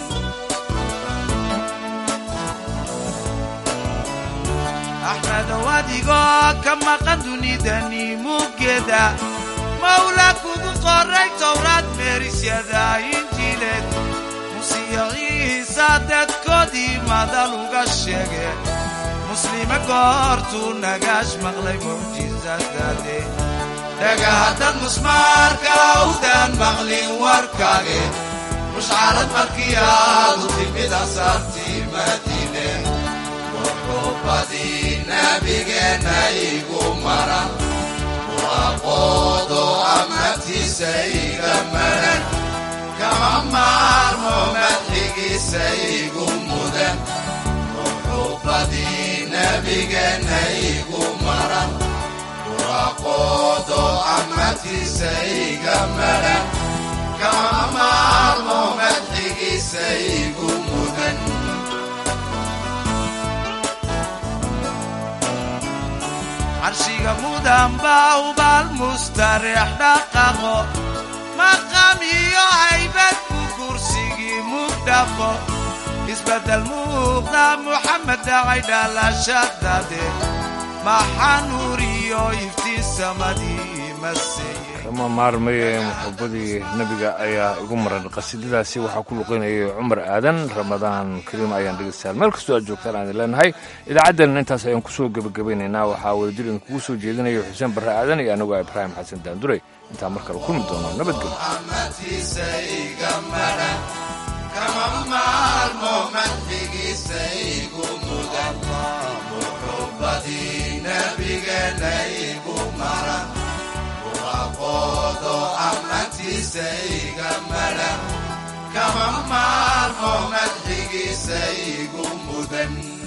axmedow adigoo ka maqan dunidani muggeeda mawla kugu qoray towraad meerisyada injiileed musiyaciisa dadkoodii madal uga sheege muslime goortuu nagaash maqlay mucjisadaade dhagahaddad musmaarka awdaan maqlin warkaage mushcarad markii aadu timid asaartii madiine muxubbadii nabigeenna igu maran muraqoodo ammaantiisa iga maran kama maarmo madxigiisa igu mudan muxubbadii nabigeenna igu maran muraqoodo ammaantiisa iga maran kama maarmo madxigiisa igu mudan carshiga mudan baa ubaal mustareex dhaqaqo maqam iyo haybad ku kursigii mugdhaqo isbeddel muuqda muxamed dhacay dhalashadade maxaa nuur iyo iftiin samadii maseeye kama maarmaye muxubadii nebiga ayaa igu maran qasiidadaasi waxaa ku luqaynayay cumar aadan ramadaan kariim ayaan dhegeystayaal meel kastoo aad joogtaan aan idin leenahay idaacaddan intaas ayaan kusoo gebagabaynaynaa waxaa wadajir idinkugu soo jeedinaya xuseen barre aadan iyo anigoo ibraahim xasan daandurey intaan mar kale kulmi doono nabadgelyo ammaantiisa iga maran kama maarmo madxigiisa igu mudan muxubbadii nabigeenna igu maran muraqoodo ammaantiisa iga maran kama maarmo madxigiisa igu mudan